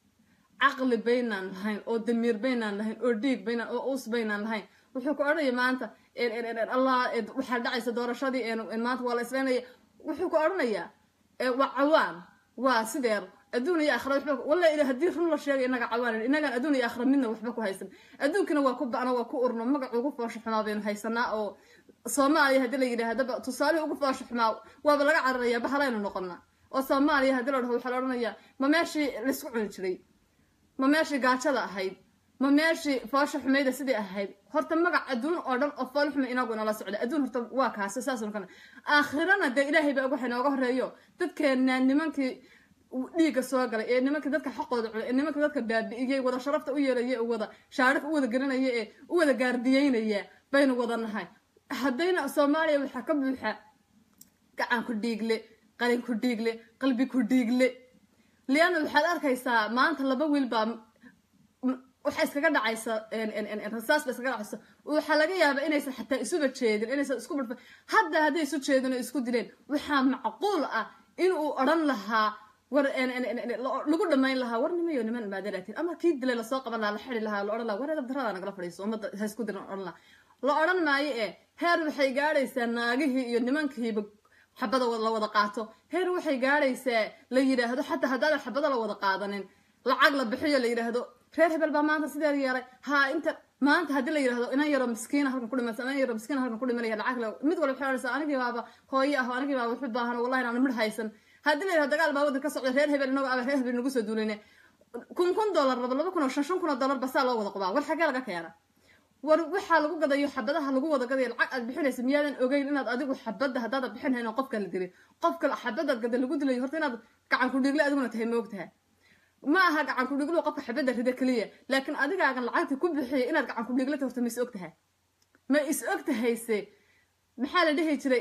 caqli baynaan lahayn oo damiir baynaan lahayn oo dhiig baynaan oo uus baynaan lahayn wuxuu ku odhanaya maanta allah waxaa dhacaysa doorashadii maanta waa la islaynaya wuxuu ku odhanayaa waa cawaan waa sideer adduun iyo aakhira waxba walla ila haddii run la sheegay inaga cawaan inagaan adduun iyo aakhira midna waxba ku haysan adduunkina waa ku ba'na waa ku urno magac ugu foosho xumaa baynu haysanaa oo soomaaliya haddii la yidhahdaba tusaalihii ugu foosho xumaa waaba laga cararayaa bahalaynu noqonaa oo soomaaliya haddii la dhaho waxaa la odhanayaa ma meeshii laysku cuni jiray ma meeshii gaajada ahayd ma meeshii foosha xumayda sidii ahayd horta magac adduun oo dhan oo fool xuma inagu nala socda adduun horta waa kaasi saasnu kana aakhirana dee ilaahay baa waxa inooga horeeyo dadkeena nimankii dhiigga soo galay ee nimankii dadka xaqooda cunay ee nimankii dadka baabi'iyey wada sharafta u yeelaya ee wada shaarif u wada gelinaya ee u wada gaardiyeynaya baynu wada nahay haddayna soomaaliya waxaa ka buuxa gacan ku dhiigle qalin ku dhiigle qalbi ku dhiigle liana waxaad arkaysaa maanta laba wiil baa waxaa iskaga dhacaysa rasaas ba iskaga dhacaysa waxaa laga yaabaa inaysan xataa isuba jeedin inaysan isku badfa hadda hadday isu jeedin oo isku dileen waxaa macquul ah inuu odhan lahaa war lagu dhamayn lahaa war nimayo niman imaadaratin ama kii dilay lasoo qaban lahaa la xidi lahaa la odhan laha war edab darada nagala fadhiiso ummadda ha isku diran odhan laha la odhan maayo ee heer waxay gaadhaysaa naagihii iyo nimankiiba xabada la wada qaato heer waxay gaadhaysaa la yidhaahdo xataa haddaadan xabada la wada qaadanin lacag la bixiyo la yidhaahdo reer hebel baa maanta sideed yeelay haa inta maanta haddii la yidhahdo inan yaro miskiina halkan ku dhimansa inan yaro miskiina halkan ku dhimanaya lacag le mid walba waxay odhanaysaa anigii baaba hooyo ah anigii baaba waxu baahan wallahi inaan midh haysan haddii la yidhahdo dagaal baa waddan ka socda reer hebel inago aba reer hebel nagu soo duulayne kun kun dollar raba laba kun oo shan shan kun oo dollar basaa loo wada qubaa war xaggee laga keena war waxaa lagu gadayo xabadaha lagu wada gadayo lacag aad bixinaysa miyaadan ogeyn inaad adigu xabadda haddaada bixin hayn oo qofka la dilin qofka xabadaad gada lagu dilayo horta inaad gacan ku dhiigle adiguna tahay moogtaha ma aha gacan ku dhiglo qofka xabadda rida keliya laakiin adigaagan lacagta ku bixiyay inaad gacan ku dhiglata horta ma is og tahay ma is og tahayse maxaa la dhihi jiray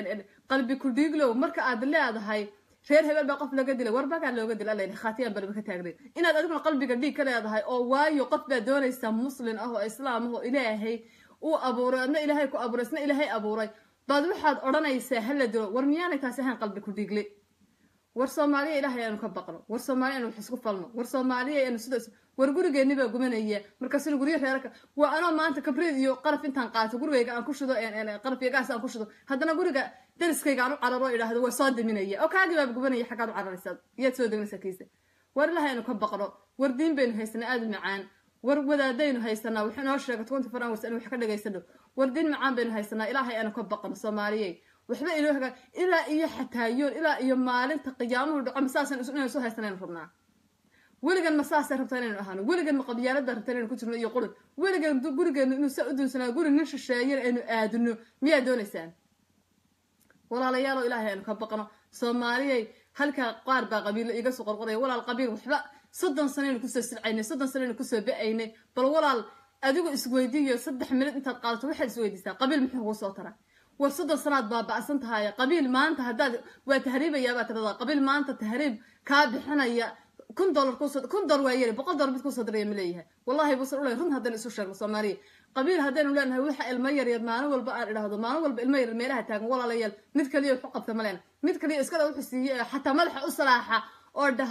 qalbi ku dhiglow marka aad leedahay reer hebel baa qof laga dilay warbagaa looga dila alla khaatiyaan balba ka taagnayn inaad adiguna qalbiga dhiig ka leedahay oo waayo qof baa doonaysaa muslin ah oo islaam ah oo ilaahay uu abuuray adna ilaahay ku abuuray isna ilaahay abuuray baad waxaad odhanaysaa hala dilo war miyaanay taasi ahayn qalbi ku dhiigle war soomaaliya ilaahay aanu ka baqno war soomaaliya aanu wax isku falno war soomaaliya aanu sidaas war gurigeenni baa gumanaya markaasina guryo reerka waa anoo maanta kabriid iyo qaraf intaan qaato gurigayga aan ku shido qaraf iyo gaas aan ku shido haddana guriga dariskayga aan u cararo idhaahdo waa soo daminaya oo kaagii baaba gubanaya xaggaad u cararaysaa yaad soo daminaysaa kiisa war ilaahay aanu ka baqno war diin baynu haysanaa aada u macaan war wadaadaynu haysanaa wuxuu inoo sheegay twenty four hours anu wax ka dhagaysano war diin macaan baynu haysanaa ilaahay aanu ka baqno soomaaliyey waxba inoo hagaa ilaa iyo xataayoon ilaa iyo maalinta qiyaamuhu dhaco masaasan inaynu soo haysanaynu rabnaa weligan ma saasay rabtaa inaynu ahaano weligan ma qabyaalada rabtaa inaynu ku jirno iyo qulin weligan gurigeenu inuu saa u duunsanaa guri nin shisheeyana aynu aadino miyaa doonaysaan walaalayaalo ilaahay aynu ka baqno soomaaliyay halkaa qaar baa qabiilo iga soo qorqoraya walaal qabiil waxba soddon sanaynu kusoo silcaynay soddon sanaynu kusoo ba-aynay bal walaal adigu isweydiiyo saddex minid intaad qaadato waxaad isweydiisaa qabiil muxuu kuu soo tara war soddon sanaad baaba-san tahay qabiil maanta haddaad waa tahriibayaabaa tirada qabiil maanta tahriib kaa bixinaya kun dollar kuusoo kun dollar waa yari boqol dollar mid kuusoo diraya ma leeyahay wallahi buusan ulay run haddaynu isu sheegno soomaaliya qabiil haddaynu leenahay waxa ilmo yaryar maalin walba aan idhaahdo maalin walba ilmo yaryar meelaha taagan walaalayaal mid kaliya waxu qabta ma leena mid kaliya iskada wuxuu siiyey xataa madaxa u salaaxa oo dhaha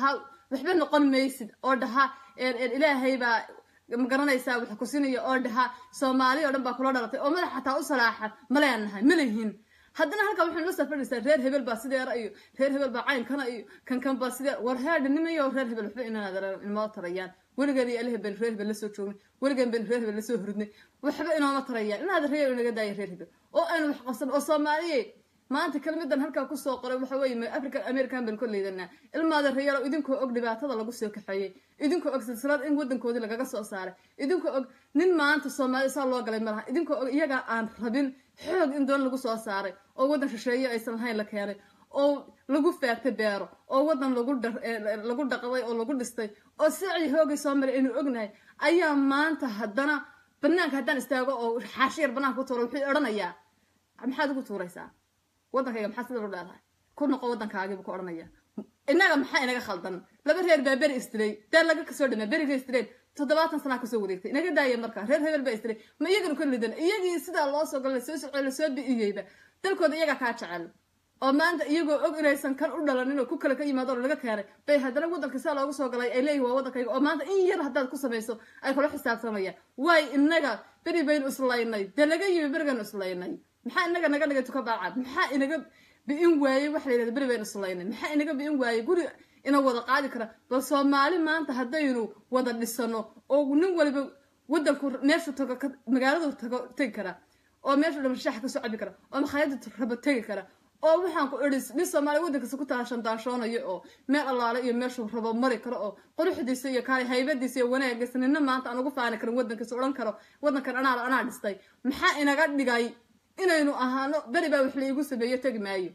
waxba noqon maysid oo dhaha ilaahay baa ma garanaysaa wax ku sinaya oo dhaha soomaali oo dhan baa kula dhalatay oo madax xataa u salaaxa ma leenahay ma lihin haddana halkaa waxay noo safadhaysaa reer hebel baa sideera iyo reer hebel baa caynkana iyo kan kan baa sidee war heerdha nimayo reer hebel waxba inaad inoo tarayaan weligeed iyo alahe ben reer hebel lasoo joognay weligeed ben reer hebel lasoo hurdnay waxba inooma tarayaan inaad reer inaga daaya reer hebel oo aynu wax qabsan oo soomaaliye maanta kelmadan halkaa kusoo qoray waxa weeye african american baan koleydanaa ilmaada reeyalo idinkoo og dhibaatada lagu soo kaxeeyey idinkoo og silsilad in wadankoodii lagaga soo saaray idinkoo og nin maanta soomaali saa loo galay malaha idinkoo og iyagaa aan rabin xoog in doon lagu soo saaray oo waddan shisheeye aysan lahayn la keenay oo lagu faagtay beero oo waddan lagu dhaqday oo lagu dhistay oo sicii hoogay soo maray aynu ognahay ayaa maanta haddana banaanka haddaan istaago oo xaashiyar banaanka ku tuuro wuxuu odhanayaa maxaad ugu tuuraysaa waddankayga maxaa sida lu leedahay ku noqo waddankaagiibu ku odhanaya innaga maxaa inaga khaldan laba reer baa beri istilay dee laga kasoo dhamaa beriga istileen toddobaatan sanaa kasoo wareegtay inaga daaya marka reer hebel baa istilay ma iyagana ka lidan iyagii sidaa loo soo gala lasoo socey lasoo bi'iyeyba dalkooda iyagaa kaa jecel oo maanta iyagoo og inaysan kan u dhalanin oo ku kale ka yimaado oo laga keenay bay haddana waddanka sidaa loogu soo galay ay leeyihin waa waddankayga oo maanta in yar haddaad ku samayso ay kula xisaabtamayaan waay inaga beri baynu islaynay dee laga yimi berigaynu islaynay maxaa inaga naga dhigay tuka baacad maxaa inaga bi'in waayey waxa la yidhahda beri baynu islaynay maxaa inaga bi'in waayey guri ina wada qaadi kara bal soomaali maanta haddaynu wada dhisano oo nin waliba waddanku meeshu tago magaaladu tago tegi kara oo meeshu dhama shaaxa kasoo cabi kara oo makhaayada rabo tegi kara oo waxaan ku idhi nin soomaaliya waddankiisa ku taashan daashoonayo oo meel allaale iyo meeshuu rabo mari karo oo quruxdiisa iyo kaali haybadiisa iyo wanaagiisa nina maanta aan ugu faani karin waddankiisa odhan karo waddankan anaa anaa dhistay maxaa inaga dhigay inaynu ahaano beri baa wax laigu sameeyo tegi maayo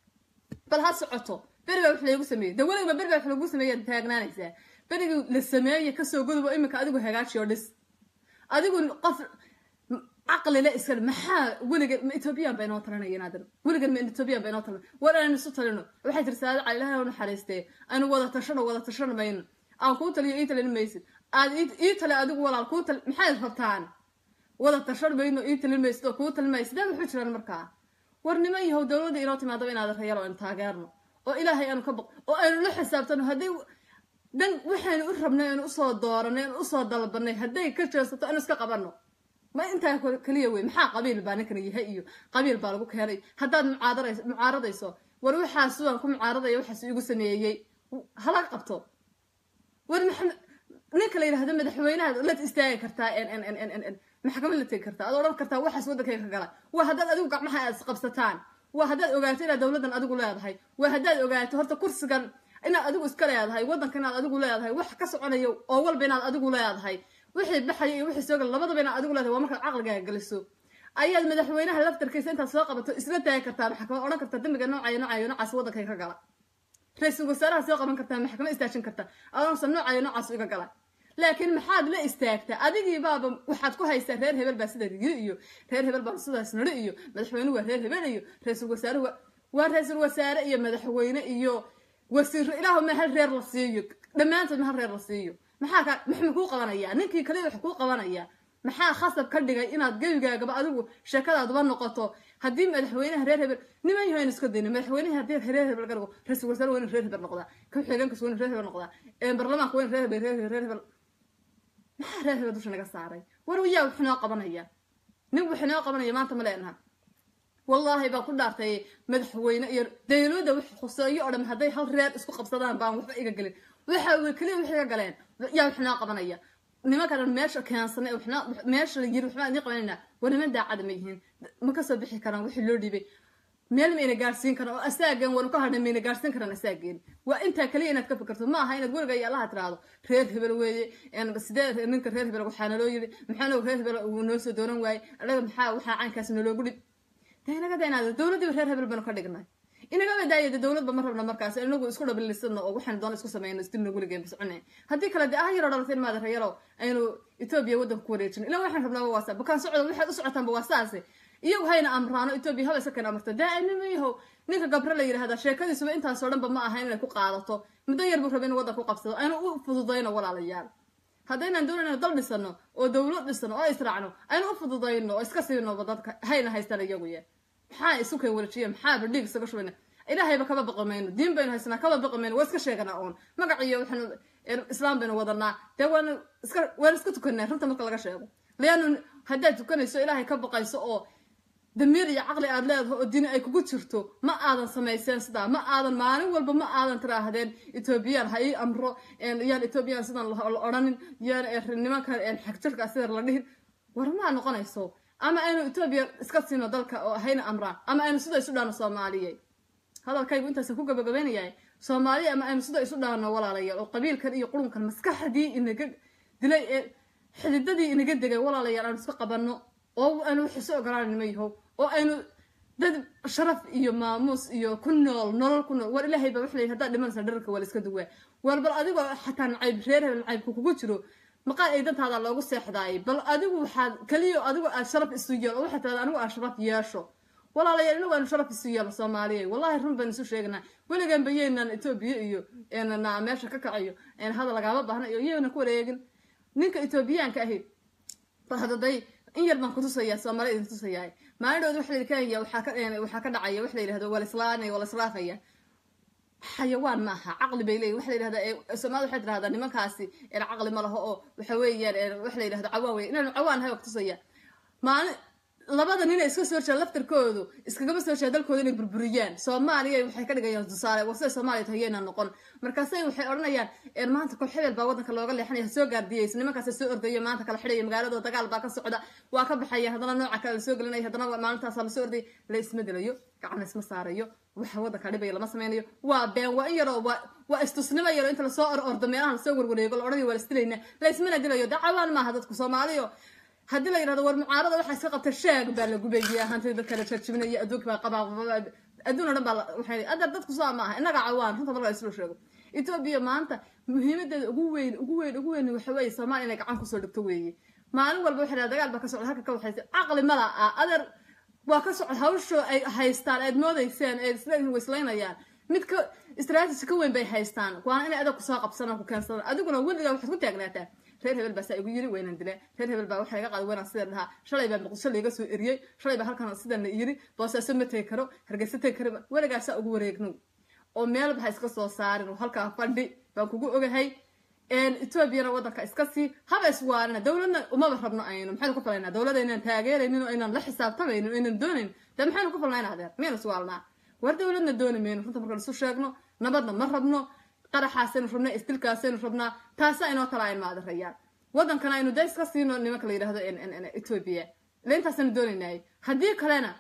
bal ha socoto beri baa wax laigu sameeyo de weligiba beri baa wax lagu sameeyaad taagnaanaysaa berigii la sameeye kasoo godobo iminka adigu hagaajiyo dhis adigu qof caqlile iska maxaa weligeed ma ethoobiyan ba inoo talinaya inaadan weligeed ma ethoobiyan ba inoo talin war aynu isu talino waxay tiri saada cali ilahay naxariistee aynu wada tashano wada tashano mayno aan kuu taliyo ii talin maysid aad ii tali adigu walaal kuu tali maxaad rabtaan wada tashan mayno ii talin maysid oo kuu talin maysid dad wuxuu jiraan markaa war niman yahow dowladda inoo timaadaba inaad rayalo aynu taageerno oo ilaahay aanu ka baq oo aynu la xisaabtano hadday dan waxaynu u rabnay aynu usoo dooranay aynu usoo dalbanay hadday ka jeesato aynu iska qabanno ma intaa keliya wey maxaa qabiil baa ninkan yahay iyo qabiil baa lagu keenay haddaad mucaadarayso mucaaradayso war waxaas waan ku mucaaradaya waxaas igu sameeyey hala qabto war maxamed ninka la yidhahdo madaxweynaha la istaagi kartaa maxkamad la tegi kartaa ad odhan kartaa waxaas waddankayga ka gala waa haddaad adigu gacmaha aad isqabsataan waa haddaad ogaato inaad dowladdan adigu leedahay waa haddaad ogaato horta kursigan inaad adigu iska leedahay waddanka inaad adigu leedahay wax ka soconayo oo walba inaad adigu leedahay wixii baxaya iyo wixii soo gala labadaba inaad adigu leedahay waa markaad caqligaaga geliso ayaad madaxweynaha laftarkiisa intaad soo qabato isla taagi kartaa maxkamad odhan kartaa dembiga noocayo noocayo noocaas waddankay ka gala ra-iisul wasaaraha soo qaban kartaa maxkamad istaajin kartaa adoonsa noocayo noocaas iga gala laakiin maxaad la istaagtaa adigii baaba waxaad ku haysaa reer hebel baa sida rigi iyo reer hebel baa sidaas nari iyo madaxweyne waa reer hebel iyo ra-iisul wasaare waa ra-iisul wasaare iyo madaxweyne iyo wasiiro ilaahu ma hal reer la siiyo dhammaantood ma hal reer la siiyo maxaa ka maxma kuu qabanayaa ninkii kaliya wax kuu qabanaya maxaa khasab ka dhigay inaad gebigaagaba adigu sheekadaaduba noqoto haddii madaxweynaha reer hebel niman yaho aynu iska dayno madaxweynaha haddii reer hebel ka dhigo ra-isul wasaare waa in reer hebel noqdaa ka-xigeenkas waa in reer hebel noqdaa baarlamaanka waa in reer hebel reer hebel reer hebel maxaa reer hebel dusha naga saaray war yaa wax inoo qabanaya nin wax inoo qabanaya maanta ma leenaha wallaahi baan ku dhaartay madaxweyne iyo dawladda wax khuseeyo oo dham hadday hal reer isku qabsadaan baan waxba iga gelin waxa wey keliya wax iga galeen yaa wax inoo qabanaya nimanka dhan meesha keensanay waxna meesha la yiri waxbaan idiin qabanayna war niman daacada ma yihiin ma kasoo bixi karaan wixii loo dhiibay meel mayna gaarsiin karaan oo asaageen wanu ka hadhay mayna gaarsiin karaan asaageen waa intaa kaliya inaad ka fikirto ma aha inaad weliga iyo allaha tiraahdo reer hebel weeye sidee ninka reer hebel waxaa naloo yiri maxaana reer hebel uu noo soo dooran waayey anaga maxaa waxaa caynkaas naloogu dhib de inaga daynaada dowladdiiba reer hebel baynu ka dhignay inagaba daayada dowladba ma rabna markaas inagu isku dhabilisano oo waxaynu doona isku sameyno isdilna weligeen biscune haddii kale dee ah yaroo dhalatay in maada reeyarow aynu etoobiya waddanka ku wareejin ilaa waxaan rabnaaba waa saa bukaan socda waxaad u socotaanba waa saase iyagu hayna amraano etoobiya haba isa keen amarta daainima yahow ninka gabro la yidhahda sheekadiisuba intaasoo dhanba ma ahayn inay ku qaadato muddo yar buu raba in waddanka ku qabsado aynu u fududayno walaalayaal haddaynaan doonayno dal dhisano oo dowlad dhisano oo israacno aynu u fududayno oo iska siinoba dadka hayna haystaan iyagu ye maxaa isu keen wareejiya maxaaba dhiig isaga shubana ilaahayba kaba baqi mayno diin baynu haysanaa kaba baqi mayno waa iska sheeganaa oon magaciyo waxaanu islaam baynu wadanaa dee waanu iska waanu iska tukanaa runta marka laga sheego leannu haddaad tukanayso ilaahay ka baqayso oo damiir iyo caqli aad leedaho oo diini ay kugu jirto ma aadan samayseen sidaa ma aadan maalin walba ma aadan tiraahdeen etoobiyaan ha ii amro yaan etoobiyaan sidan la odhanin yaan nimanka xagjirka sida la dhihin war maa noqonayso ama aynu etoobiya iska siino dalka oo hayna amraan ama aynu sida isu dhaano soomaaliye hadalkaygu intaasa ku gabagabaynayahay soomaaliya ama aynu sida isu dhaano walaalayaal oo qabiilkan iyo qurunkan maskaxdii inaga dilay ee xididadii inaga degay walaalayaal aanu iska qabanno oo aynu wax isu ogolaanayno ma yahow oo aynu dad sharaf iyo maamuus iyo ku nool nolol ku nool war ilaahay baa wax leeyahay haddaad dhimanaysa dhararka waa la iska duwaa war bal adigoo xataa nacayb reer hebel nacaybku kugu jiro maqaal ay dantaada loogu seexdaayay bal adigu waxaad keliya adigu aad sharaf isu yeel oo waxaad tirahda anigu aan sharaf yeesho walaalayaal inagu aanu sharaf isu yeelo soomaaliya wallahi run baynu isu sheegnaa weligan ba yeynaan etoobiya iyo na meesha ka kacayo hadal lagaama baahna iyo iyagana ku wareegin ninka etoobiyaanka ahi hadaday in yar baan kutusayaa soomaaliya idin tusayaa maalindhood waxa la kenya waxaa ka waxaa ka dhacaya waxa la yidhahdo waa la islaanaya waa la islaafaya xayawaan ma aha caqli bay leeyihin waxa la yidhahdaa soomaalida waxay tirahdaa nimankaasi caqli ma laho oo waxa weeyaan waxa la yidhahdo cawaan wey inaanu cawaan hay kutusaya maalin labada nin iska soo jeeda laftarkoodu iskagama soo jeeda dalkooda inay burburiyaan soomaaliya waxay ka dhigayaan tusaale war siday soomaaliya tahay yayna noqon markaasay waxay odhanayaan maanta kol hebel baa waddanka looga leexanaya soo gaardiyeysa nimankaasa soo ordaya maanta kala xidhaya magaaladoo dagaal baa ka socda waa ka baxaya haddana nooca kale lasoo gelinaya haddana maalintaasa lasoo ordaya la isma dilayo gacan la isma saarayo waxa waddanka dhibaya lama sameynayo waa been waa in yaroo waa waa istusnimo yaro inta lasoo or ordo meelaha lasoo warwareego la odhanayo waa la isdilayna la ismana dilayo dee cawaan maaha dadku soomaaliyo haddii la yidhahdo war mucaarada waxaa iska qabta sheeg baa la gubayaa hantida dadka la jarjibinaya adduunka baa qabaa adduun o dhan baa waxay adar dadku saa maaha innaga cawaan runta marka islo sheego etoobiya maanta muhiimadeeda ugu weyn ugu weyn ugu weyn waxa weeye soomaaliya inay gacan kusoo dhigto weeye maalin walba waxay dhaha dagaal baa ka socda halka ka waxaysa caqli mala ah adeer waa ka socda hawshoo ay haystaan aad moodayseen ee isleeyihin waislaynayaan mid ka istraatiji ka weyn bay haystaan waana inay adag kusoo qabsanaan ku keensadaan adiguna weligaa waxaad ku taagnaataa reer hebel baa saa igu yiri waynaan dilaa reer hebel baa waxa laga qaaday waynaan sida dhahaa shalay baa muqdisho layga soo eriyey shalay baa halkan sidan la yiri boosaaso ma tegi karo hargeysa tegi karo weligaa saa ugu wareegno oo meelba ha iska soo saarin oo halkaa fadhi baan kugu ogahay etoobiyana waddanka iska sii haba iswaarina dowladna umaba rabno aynu maxaynu ku falaynaa dowladda inaan taageeraynin oo inaan la xisaabtamaynin oo inaan doonayn dee maxaynu ku falnayna adeer miyaynu iswaalnaa war dowladna dooni mayno runta markaan isu sheegno nabadna ma rabno qaraxaasaynu rabnaa istilkaasaynu rabnaa taasa inoo kala aynu maadarayaan waddankana aynu dee iska siino nimanka la yidhahdo etoobiya ile intaasaynu doonaynay haddii kalena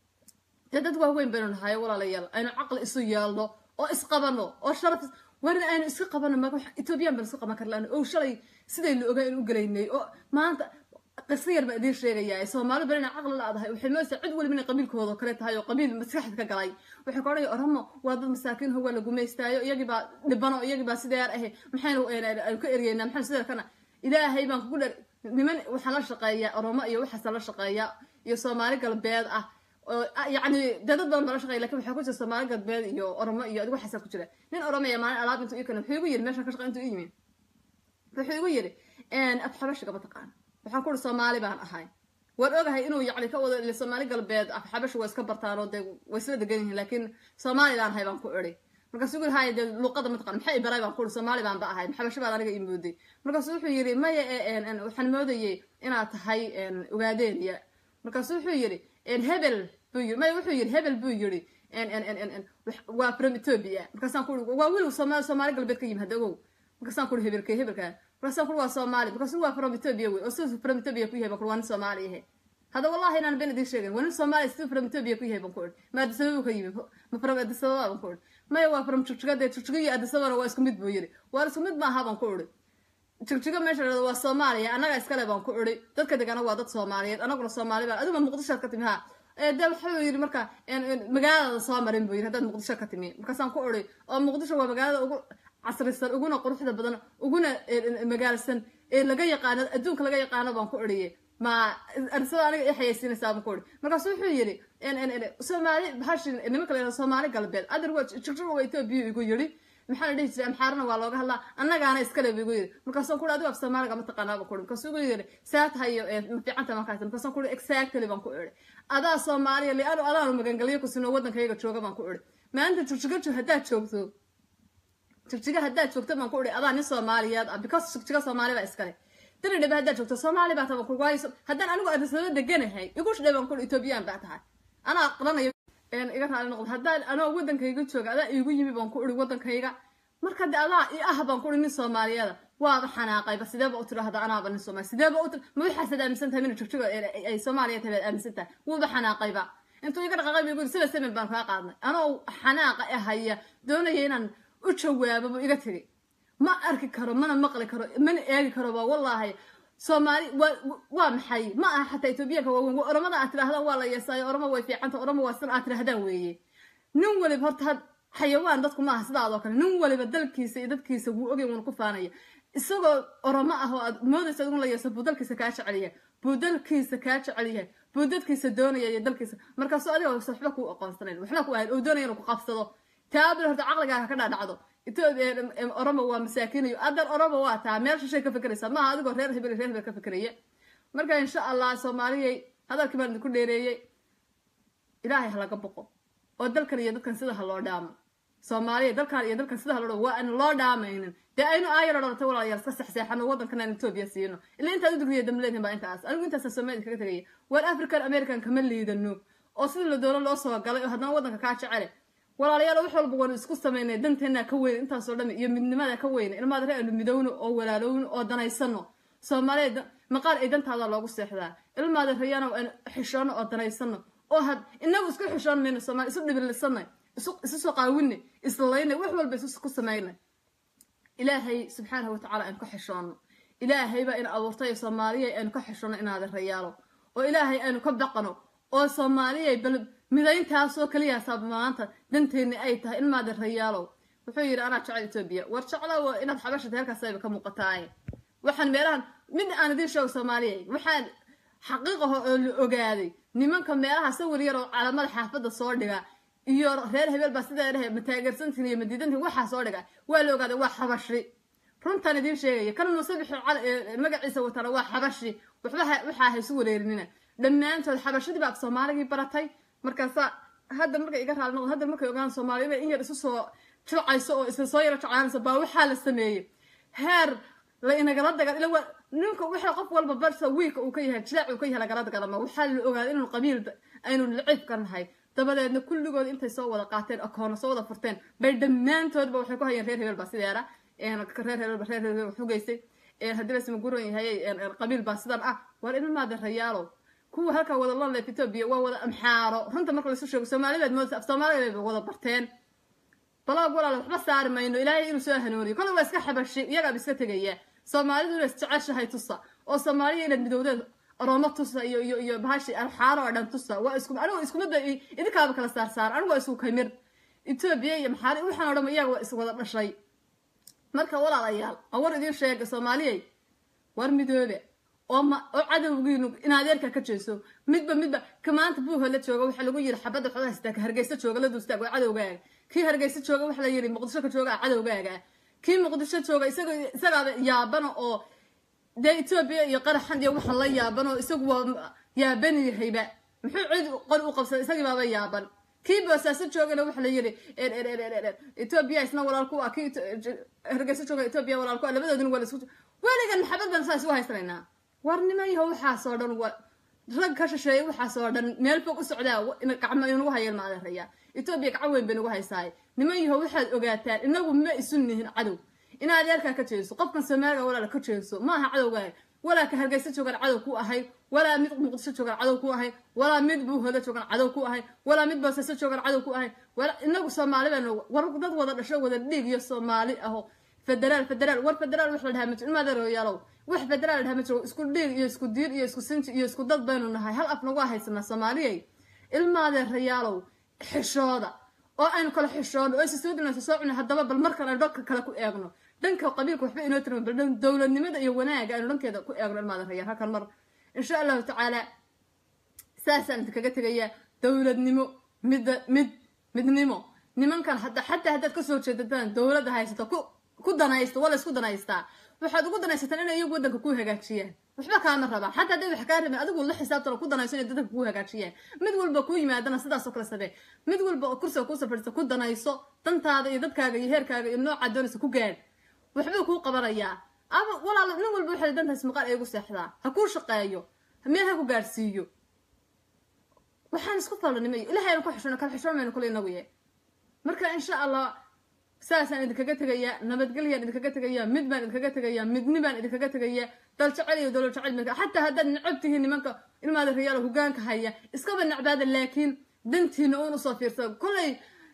dee dad waaweyn baynu nahay walaalayaal aynu caqli isu yeelno oo isqabano oo sharaf warin aynu iska qabano ma etoobiyaan baynu iska qaban karlaan oo shalay siday la ogaa in u gelaynay oo maanta qiso yar baan idiin sheegayaa soomaali bal inay caqli la-dahay waxay moodaysaa cid waliba inay qabiilkooda kale tahay oo qabiil maskaxda ka galay waxay ka odhanaya oramo waa dad masaakiin howaa la gumaystaayo iyagii baa dhibano iyagii baa sideer ahe maxaynu aynu ka eryeynaa maxaynu sideer kana ilaahay baan kugu dher niman waxaa la shaqeeyaa oromo iyo waxaasa la shaqeeyaa iyo soomaali galbeed ah oo yacni dee dad badan baa la shaqeya lakin waxaa ku jira soomaali galbeed iyo oromo iyo adigu waxaasaa ku jira nin oromaya maalin alaab intuu ii kana wuxuu igu yidhi meeshaan ka shaqa intuu ii yimi wuxuu igu yidhi af xabashiga ma taqaan waxaan ku uri soomaali baan ahay waan ogahay inuu yacni ka wado ile soomaali galbeed af xabashu waa iska bartaan oo dee way isla degan yihiin laakiin soomaali baan ahay baan ku idhi markaasuu gu haya dee luuqada ma taqaan maxay baray baan ku uri soomaali baan ba ahay xabashi baad aniga ii mooday markaasuu wuxuu yidhi maya waxaan moodayay inaad tahay ogaadeeniya markaasuu wuxuu yidhi hebel buu yiri maya wuxuu yidhi hebel buu yidhi waa from ethiopia markaasaan ku uri waa wiil soomaali soomaali galbeed ka yimi hadda ogow markaasaan ku uri hebelkee hebelkaa markaasaan ku uri waa soomaali markaasuu waa from ethiopia wey oo siduu from ethiopia ku yahay baan ku uri waa nin soomaali ahe hadda wallahi inaan been idiin sheegin waa nin soomaali siduu from ethiopia ku yahay baan ku uri ma adisababa ka yimi ma from adisababa baan ku uri maya waa from jigjiga dee jigjiga iyo adisababana waa isku mid buu yidhi waa isku mid maaha baan ku uri jigjiga meesha dhado waa soomaaliya annaga iskale baan ku uri dadka degana waa dad soomaaliyeed anaguna soomaali baan adiguna muqdishoad ka timi ha de wuxuu yidhi marka magaalada soo marin buu yidhi haddaad muqdisho ka timi markaasaan ku uri oo muqdisho waa magaalada ugu casrisan uguna quruxda badan uguna magaalsan ee laga yaqaano adduunka laga yaqaano baan ku uriye ma arsada aniga i xayaysiinaysaa baan ku uri markaasu wuxuu yidhi soomaali bahashi nimanka la yihahdo soomaali galbeed adir waa jigjig waa etoobiya igu yidhi maxaa la dhihi jiray amxaarana waa looga hadlaa annagaana iskale bu igu yidhi markaasaan kuri adigu af soomaaliga ma taqaanaaba kuri markaasuu igu yidhi saa tahayo ma fiicanta markaas markaasaan kuri exactly baan ku idhi adaa soomaaliya lianu adaanu magangelyo ku sinoo waddankayga jooga baan ku idhi maanta jurjigajo haddaad joogto jigjiga haddaad joogto baan ku idhi adaa nin soomaaliyeed ah because jigjiga soomaali baa iskale dani dhabe haddaad joogto soomaali baa taban kurwaayo haddaan anigu arisnimo deganahay igu shidhay baan ku idhi etoobiyaan baa tahay anaa aqranayo iga raali noqdo haddaan anoo waddankayga jooga adaa iigu yimi baan ku idhi waddankayga marka de adaa i ah baan ku idhi nin soomaaliyeeda waaba xanaaqayba sideeba u tidhaahda anaaba nin soomaali sideeba u ma waxaasaad aaminsan tahay mina jigjiga ay soomaaliya tahay baad aaminsan tahay wuuba xanaaqayba intuu iga dhaqaaqay buu sida semen baan kaa qaadnay anoo xanaaqa ahaya doonaya inaan u jawaabo buu iga tegay ma arki karo mana maqli karo mana eegi karo ba wallaahi soomaali waa maxay ma aha xataa etoobiyaanka waaweyn oromada aad tidhahdaan waa la yeesaayo oromo way fiicanta oromo waa sidan aad tidhahdaan weeye nin waliba horta xayawaan dadku maaha sidaadoo kale nin waliba dalkiisa iyo dadkiisa wuu ogay wuuna ku faanaya isagoo oromo ah oo aad moodaysa adigun la yeeso buu dalkiisa kaa jecel yahay buu dalkiisa kaa jecel yahay buu dadkiisa doonaya iyo dalkiisa markaasoo adiga waxba kuu aqoonsanayn waxba ku ahayn oo doonaya inuu ku qabsado taabil horta caqligaaga ka dhaadhacdo oromo waa masaakiinayo adan oromo waa taa meel shishay ka fekeraysaa maaha adigoo reer hebel reer hebel ka fekeraya marka insha allah soomaaliyay hadalkii baan idinku dheereeyey ilaahay ha laga boqo oo dalkan iyo dadkan sida ha loo dhaamo soomaaliya dalkan iyo dalkan sida ha loo dhaamo waa aan loo dhaamaynin dee aynu aayar odhanata walaalayaal iska sexseexano waddankan aan etoobiya siino ilaa intaad u digriya damleedhin baa intaas anigu intaasa soomaalida kaga tegaya waar african american kama liidano oo sida la doono loo soo galay oo haddana waddanka kaa jecele walaalayaal wax walba waanu isku samaynay danteennaa ka weyn intaasoo dhami iyo midnimada ka weyna ilmaad re aanu midowno oo walaalowno oo danaysano soomaaliya maqaal ay dantaada loogu seexdaa ilmaada rayana aanu xishoono oo danaysano oo had inagu isku xishoon mayno soomaali isu dhibilisanay isu soo qaawinay islaynay wax walba isu ku samaynay ilaahay subxaanahu watacaala aynu ka xishoono ilaahay baa ina abuurtay soomaaliya aynu ka xishoono inaada rayaalo oo ilaahay aynu ka baqano oo soomaaliya bal midayntaasoo keliyaasa maanta danteenni ay tahay ilmaada rayaalow wuxuu yidhi anaa jecel etoobiya war jeclow inaad xabashata halkaasayba ka muuqataaye waxaan meelahan mid aan idiin sheego soomaaliya waxaan xaqiiqaho oo la ogaaday nimanka meelaha sawir yar oo calamada xaafadda soo dhiga iyo reer hebel baa sidaa dhahe mataageersantiin iyo madiidantiin waxaa soo dhiga waa la ogaaday waa xabashi runtaan idiin sheegaya kan musabixi magaciisa watana waa xabashi waxba waxaa haysu wareerinina dhammaantood xabashadii baa af soomaaligii baratay markaasa hadda markay iga raali noqdo hadda markay ogaan soomaaliya inay in yar isu soo jilcayso oo isla soo yaro jeclaanayso baa waxaa la sameeyey heer la inagala dagal ila waa ninka waxa qof walba barsa wiilka uu ka yahay jilaac uu ka yahay lagala dagalama waxaa la ogaaday inuu qabiil aynu lacib ka nahay dabadeedna kulligood intay soo wada qaateen akoona soo wada furteen bay dhammaantoodba waxay ku hayeen reer hebel baa sideera reer hebel reer hebel xugaysay haddii lasma guran yahay qabiil baa sidan ah war ilmaada rayaalow kuwa halkaa wada lonlef etoobiya waa wada amxaaro runta marka laisu sheego soomaalidaad moodaysa af soomaaliya bay wada barteen baloog walaal waxba saari mayno ilaahay inuu soo hanuuniyo kolle waa iska xabashi iyagaaba iska tegaya soomaalidu inay isjeceshahay tusa oo soomaaliya inaad midowdeed oroomo tusa iyo iyo iyo bahashi alxaaro oo dhan tusa waa isku anigu iskumada idinkaaba kala saar saar anigu waa isku kamir etoobiya iyo maxaari waxaan o dhan iyaga waa iswada dhashay marka walaalayaal aan war idiin sheega soomaaliyay war midoobe oo ma oo cadowgiinu in adeerka ka jeeso midba midba ka maanta buuha la jooga waxaa lagu yiri xabadda xoolaha haystaa ka hargeysa jooga la duustaag waa cadowgaaga kii hargeysa jooga waxaa la yiri muqdisho ka jooga cadowgaaga kii muqdisho jooga isaga isagaaba yaabana oo dee etoobiya iyo qaraxan iyo waxaan la yaaban oo isagu waa yaaban yahayba muxuu cid qor u qabsaday isagii baaba yaaban kii boosaaso joogana waxaa la yiri etoobiya isna walaal ku ah kii hargeysa jooga etoobiya walaal ku ah labadoodina waa la isku weligan maxabad baan saa isu haysanaynaa warnimo yaho waxaasoo dhan wa rag ka shisheeya waxaasoo dhan meel fog u socdaa gacmo inagu hayeen ma adeeraya etoobiya gacan weyn bay nagu haysaay niman yaho waxaad ogaataan inagu ma isu nihin cadow in adeerkaa ka jeeso qofkan soomaaliga walaala ka jeeso ma aha cadowgaaga walaa ka hargeysa joogaan cadow ku ahay walaa mid muqdisho joogaan cadow ku ahay walaa mid buuhoda joogaan cadow ku ahay walaa mid boosaaso joogaan cadow ku ahay inagu soomaali baan war dad wada dhasho wada dhiig iyo soomaali aho federaal federaal war federaal wax la dhahaa ma jiro ilmaadeeroyaalow wax federaal la dhahaa ma jiro isku dhiig iyo isku diir iyo isku sinji iyo isku dad baynu nahay hal af nagu haysanaa soomaaliyay ilmaadeerayaalow xishooda oo aynu kala xishoono oo isisoo dinaysa soo cunay haddaba bal markan aynu dhanka kale ku eegno dhanka qabiilka waxba inoo tirma bal dowladnimada iyo wanaaga aynu dhankeeda ku eegno ilmaadeerayaal halkan mar insha allahu tacaala saasaan idinkaga tegayaa dowladnimo midda mid midnimo nimankan hadda xataa haddaad kasoo jeedataan dowladda haysato ku ku danaysto waa la isku danaystaa waxaad ugu danaysataan inay iyagu waddanka ku hagaajiyaan waxba kaama rabaan xataa hadday wax kaa rabeen adigu la xisaabtano ku danayso inay dadka kuu hagaajiyaan mid walba kuu yimaadana sidaasoo kale samee mid walba oo kursiga kuu safadhiista ku danayso dantaada iyo dadkaaga iyo heerkaaga iyo noocaad doonaysa ku gaadh waxbuu kuu qabanayaa ama walaalo nin walba waxay dantaas maqaal ay ugu seexdaa ha kuu shaqeeyo meel ha ku gaadhsiiyo waxaan isku falanimayo ilahay aynu ku xishoono kala xishoomayno kule inagu ye marka insha allah saasaan idinkaga tegayaa nabadgelyaan idinkaga tegayaa mid baan idinkaga tegayaa midni baan idinkaga tegayaa dal jecel iyo dolo jecel midka xataa haddaad necab tihiin nimanka ilmaada riyaalo hogaanka haya iskaba necbaada laakiin dantiina uun usoo fiirsada kollay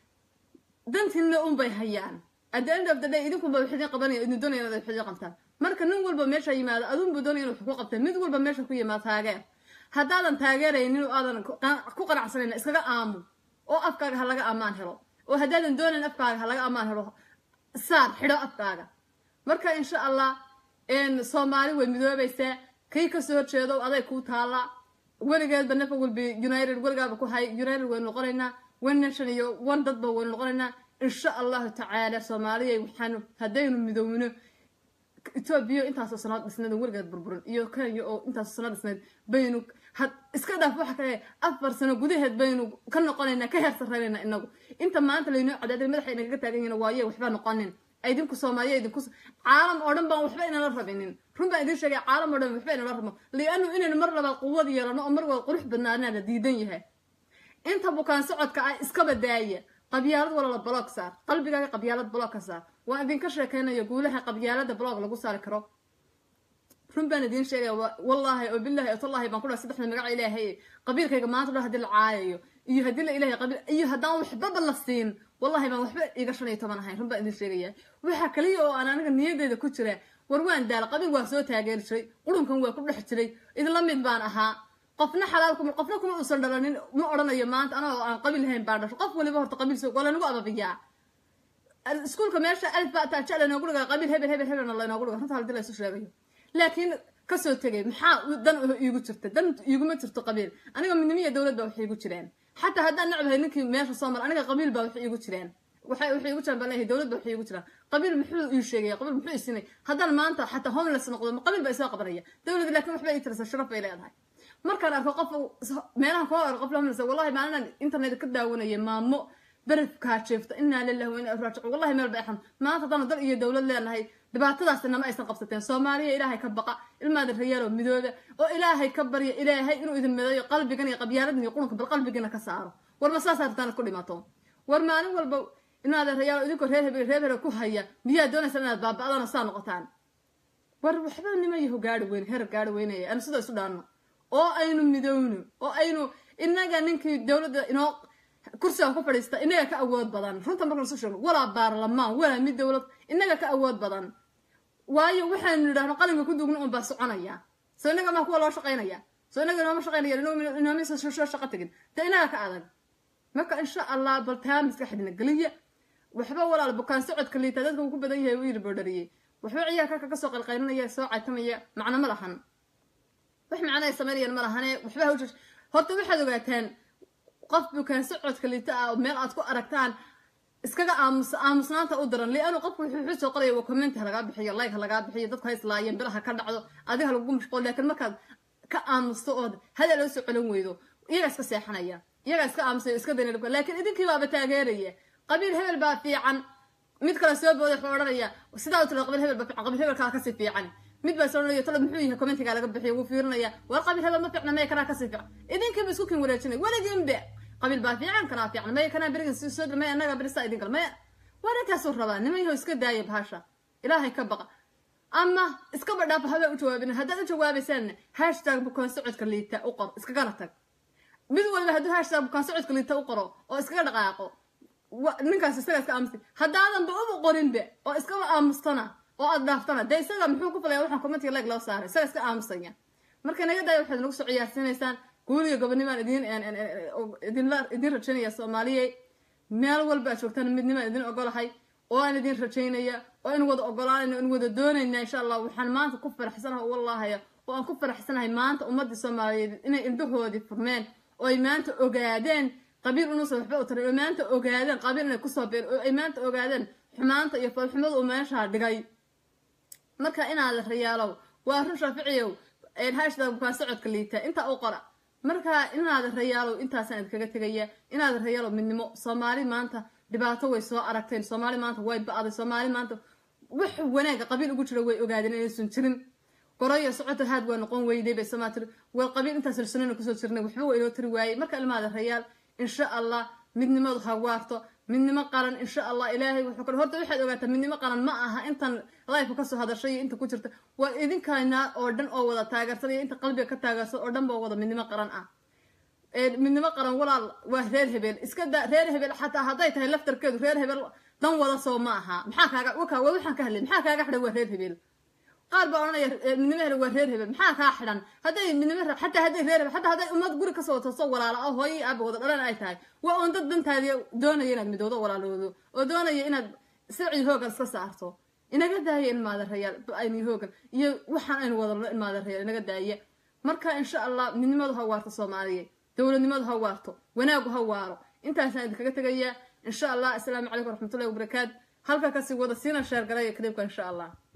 dantiina uun bay hayaan at the end of the day idinkunba wax idin qabanaya idin doonaya inaad wax idin qabtaan marka nin walba meesha yimaado adunbu doonaya inu wax ku qabtaan mid walba meesha ku yimaado taageer haddaadan taageeraynin oo aadan ku qanacsanayna iskaga aamu oo afkaaga ha laga ammaan helo oo haddaadan doonayn afkaaga ha laga ammaan helo saar xidho afkaaga marka insha allah soomaali way midoobaysaa kii kasoo horjeedo aday kuu taalla weligeedba nafa walbi united weligaaba ku hay united waynu noqonaynaa one nation iyo one dadba waynu noqonaynaa insha allahu tacaala soomaaliya waxaanu haddaynu midoowno etoobiya intaasoo sanaad dhisneed oo weligeed burburin iyo kenya oo intaasoo sanaad dhisneed baynu iska dhaaf waxa kale afar sano gudaheed baynu ka noqonaynaa ka heer sarreynayna inagu inta maanta laynoo cadaaday madaxa inagaga taagan yihiin waaye waxba noqonin idinku soomaaliya idinku caalam oo dhan baan waxba inala rabinin run baan idin sheegay caalam oo dhan waxba inala rabo lianu inaynu mar labaad quwad yeelano oo mar wada qurux badnaanaa la diidan yahay inta bukaan socodka ah iskaba daaya qabyaalad walala bloog saar qalbigaaga qabyaalad bloog ka saar waan idinka sheekeynaya guulaha qabyaalada bloog lagu saari karo run baan idiin sheegaya wallaahi oo billahi oo tallahi baan ku dhahay saddexda magaca ilaahay qabiilkayga maanta dhan haddii la caayayo iyo haddii la ilahay qabiil iyo haddaan waxbaba la siin wallahi baan waxba iga shan iyo toban ahayn run baan idin sheegaya waxaa kaliya oo aan aniga niyadeyda ku jira war waan daala qabiil waa soo taageeri jiray qurunkan waa ku dhex jiray idinla mid baan ahaa qofna xalaal kuma qofna kuma uusan dhalanin ma odhanayo maanta anagoo aan qabiil lahayn baan dhasho qof waliba horta qabiil soo waa lanagu ababiyaa iskuulka meesha alif baa taaja laynoogu dhigaa qabiil hebel hebel hebelna laynoogu dhiga runta hadii la isu sheegayo laakiin kasoo tegay maxaa dan iigu jirta dan iiguma jirto qabiil aniga midnimiya dowlad baa wax iigu jireen xataa haddaan necbahay ninkii meesha soo mara aniga qabiil baa wax iigu jireen waxay waxay igu jiraan baan leeyahay dowlad baa wax iigu jiraan qabiil muxuu ii sheegaya qabiil muxuu ii siinay haddaan maanta xataa homeless noqdo ma qabiil baa isoo qabanaya dowlad laakiin waxba ii tirasa sharaf bay leedahay markaan arko qof meelahan kuma arko qof homeless wallahi maalinaan internet ka daawanaya maamo berefkaa jeefta inaa lillahi wa inaa raajicu wallahi meel ba axan maanta haddana dal iyo dowlad leenahay dhibaatadaasna nama aysan qabsateen soomaaliya ilaahay ka baqa ilmaada rayaalo midooda oo ilaahay ka barya ilaahay inuu idin midayo qalbigan iyo qabyaaladan iyo qurunka bal qalbigana ka saaro war ma saas hartaan ku dhimato war maalin walba ilmaada rayaalo idinkoo reer hebel reer hebel ku haya miyaa doonaysa inaad baaba'daan oo saa noqotaan war waxba nima yaho gaari weyn heer gaari weynaya aanu sida isu dhaanno oo aynu midowno oo aynu inaga ninkii dowladda inoo kursiga ku fadhiista inaga ka awood badan runta marka lasu sheego walaa baarlamaan walaa mid dowlad inaga ka awood badan waayo waxaanu nidhahno qalinka ku duugna un baa soconaya soo inaga maa kuwa loo shaqaynaya soo inaga inooma shaqaynaya inoomisa soo shaqo tegin dee inaga ka adag marka insha allah bal taa maskaxdina geliya waxba walaal bukaan socodka liita dadka uu ku badan yahay uu yiri boodhariyey waxba ciyaarka ka soo qalqaylinaya soo caytamaya macno ma lahan wax macno ay samaynayaan ma lahane waxba hawsha horta waxaad ogaataan qof bukaan socodka liita ah meel aad ku aragtaan iskaga aamus aamusnaanta u daran lianu qofku wuxuu wuxuu soo qoraya waa commenti ha lagaa bixiyo like ha lagaa bixiyo dadku ha islaayeen bilaha ka dhacdo adiga lagu mashquul laakiin markaad ka aamusto ood hadal loo soo celin weydo iyagaa iska seexanaya iyagaa iska aamusaya iska daynalka laakiin idinkii baaba taageeraya qabiil hebel baa fiican mid kale soo booda wuxuu odhanaya sidaa u tira qabiil hebel baa fiican qabiil hebelkaa kasii fiican mid baa soo odhanaya talo muxuu yahay commentigaa laga bixiyo wuu fiirinaya war qabiil hebel ma fiicna maya kanaa kasii fiican idinkiiba isku kin wareejinay weligiinbe qabiil baa fiican kanaa fiican maya kanaa berigan si soo maya annagaa berisa idin kale maya waa ninkaasuu rabaa niman yahow iska daaya bahasha ilaahay ka baqa ama iskaba dhaafa habaa u jawaabin haddaad u jawaabaysaanna hashtag bukaan socodka liita u qor iskagana tag mid walba hadduu hashtag bukaan socodka liita u qoro oo iskaga dhaqaaqo ninkaas isaga iska aamusta haddaadanba uba qorinbe oo iskaba aamustana oo aad dhaaftana dee isaga muxuu ku falaya waxaan commentiga leg loo saaray isaga iska aamusaya marka naga daaya waxaad nagu soo ciyaarsiinaysaan guuliga gobonimaan idin idin rajaynaya soomaaliye meel walba aad joogtaan midnimaan idin ogolahay oo aan idin rajaynaya oo in wada ogolaanayna in wada doonayna insha allah waxaan maanta ku faraxsanahay oo wallahaya oo aan ku faraxsanahay maanta ummadii soomaaliyeed inay indhahoodii furmeen oo ay maanta ogaadeen qabiil unuusan waxba u tarin oo maanta ogaadeen qabiil inay kusoo been oo ay maanta ogaadeen xumaanta iyo foolxumada uu meeshaa dhigay marka inaad rayaalow waa run shaaficiyow hashda bukaan socodka liita intaa u qora marka inaad rayaalow intaasaan idinkaga tegaya inaad rayaalow midnimo soomaali maanta dhibaato way soo aragteen soomaali maanta way ba-day soomaali maanta wax wanaaga qabiil ugu jira way ogaadeen inaysan jirin goroyo socota haad waa noqon weyday bay somaa tiri war qabiil intaas silsanana kusoo jirnay waxba waa inoo tiri waayey marka ilmaada rayaal insha allah midnimadu ha waarto midnimo qaran insha allah ilaahay wuxuu kale horta waxaad ogaataa midnimo qaran ma aha intan life kasoo hadashay iyo inta ku jirta waa idinkana oo dhan oo wada taageersan iyo inta qalbiga ka taageersan oo dhan ba wada midnimo qaran ah midnimo qaran walaal waa reer hebel iska da reer hebel xataa hadday tahay laftarkeedu reer hebel dan wada soo ma aha maxaa kaaga waka waa waxaan ka hadlay maxaa kaaga xidhan waa reer hebel qaar baa odhanaya midnimo hele waa reer hebel maxaa kaa xidhan hadday midnimo xataa hadday reer hebel xataa hadday ummad guri kasoo tooso walaala ah hooyii aaba wada dhalan ay tahay waa oon dad dantaadi doonaya inaad midoodo walaaloodo oo doonaya inaad sirci hoogan iska saarto inaga daaya in maadarayaal ayni hoogan iyo waxaan aynu wadalno in maadarayaal inaga daaya marka insha allah midnimadu ha waarto soomaaliya dowladnimadu ha waarto wanaagu ha waaro intaasaan idinkaga tegayaa insha allah asalaamu calaykum waraxmatullahi wabarakaatu halka kasii wada siina sheergalaya kadibka insha allah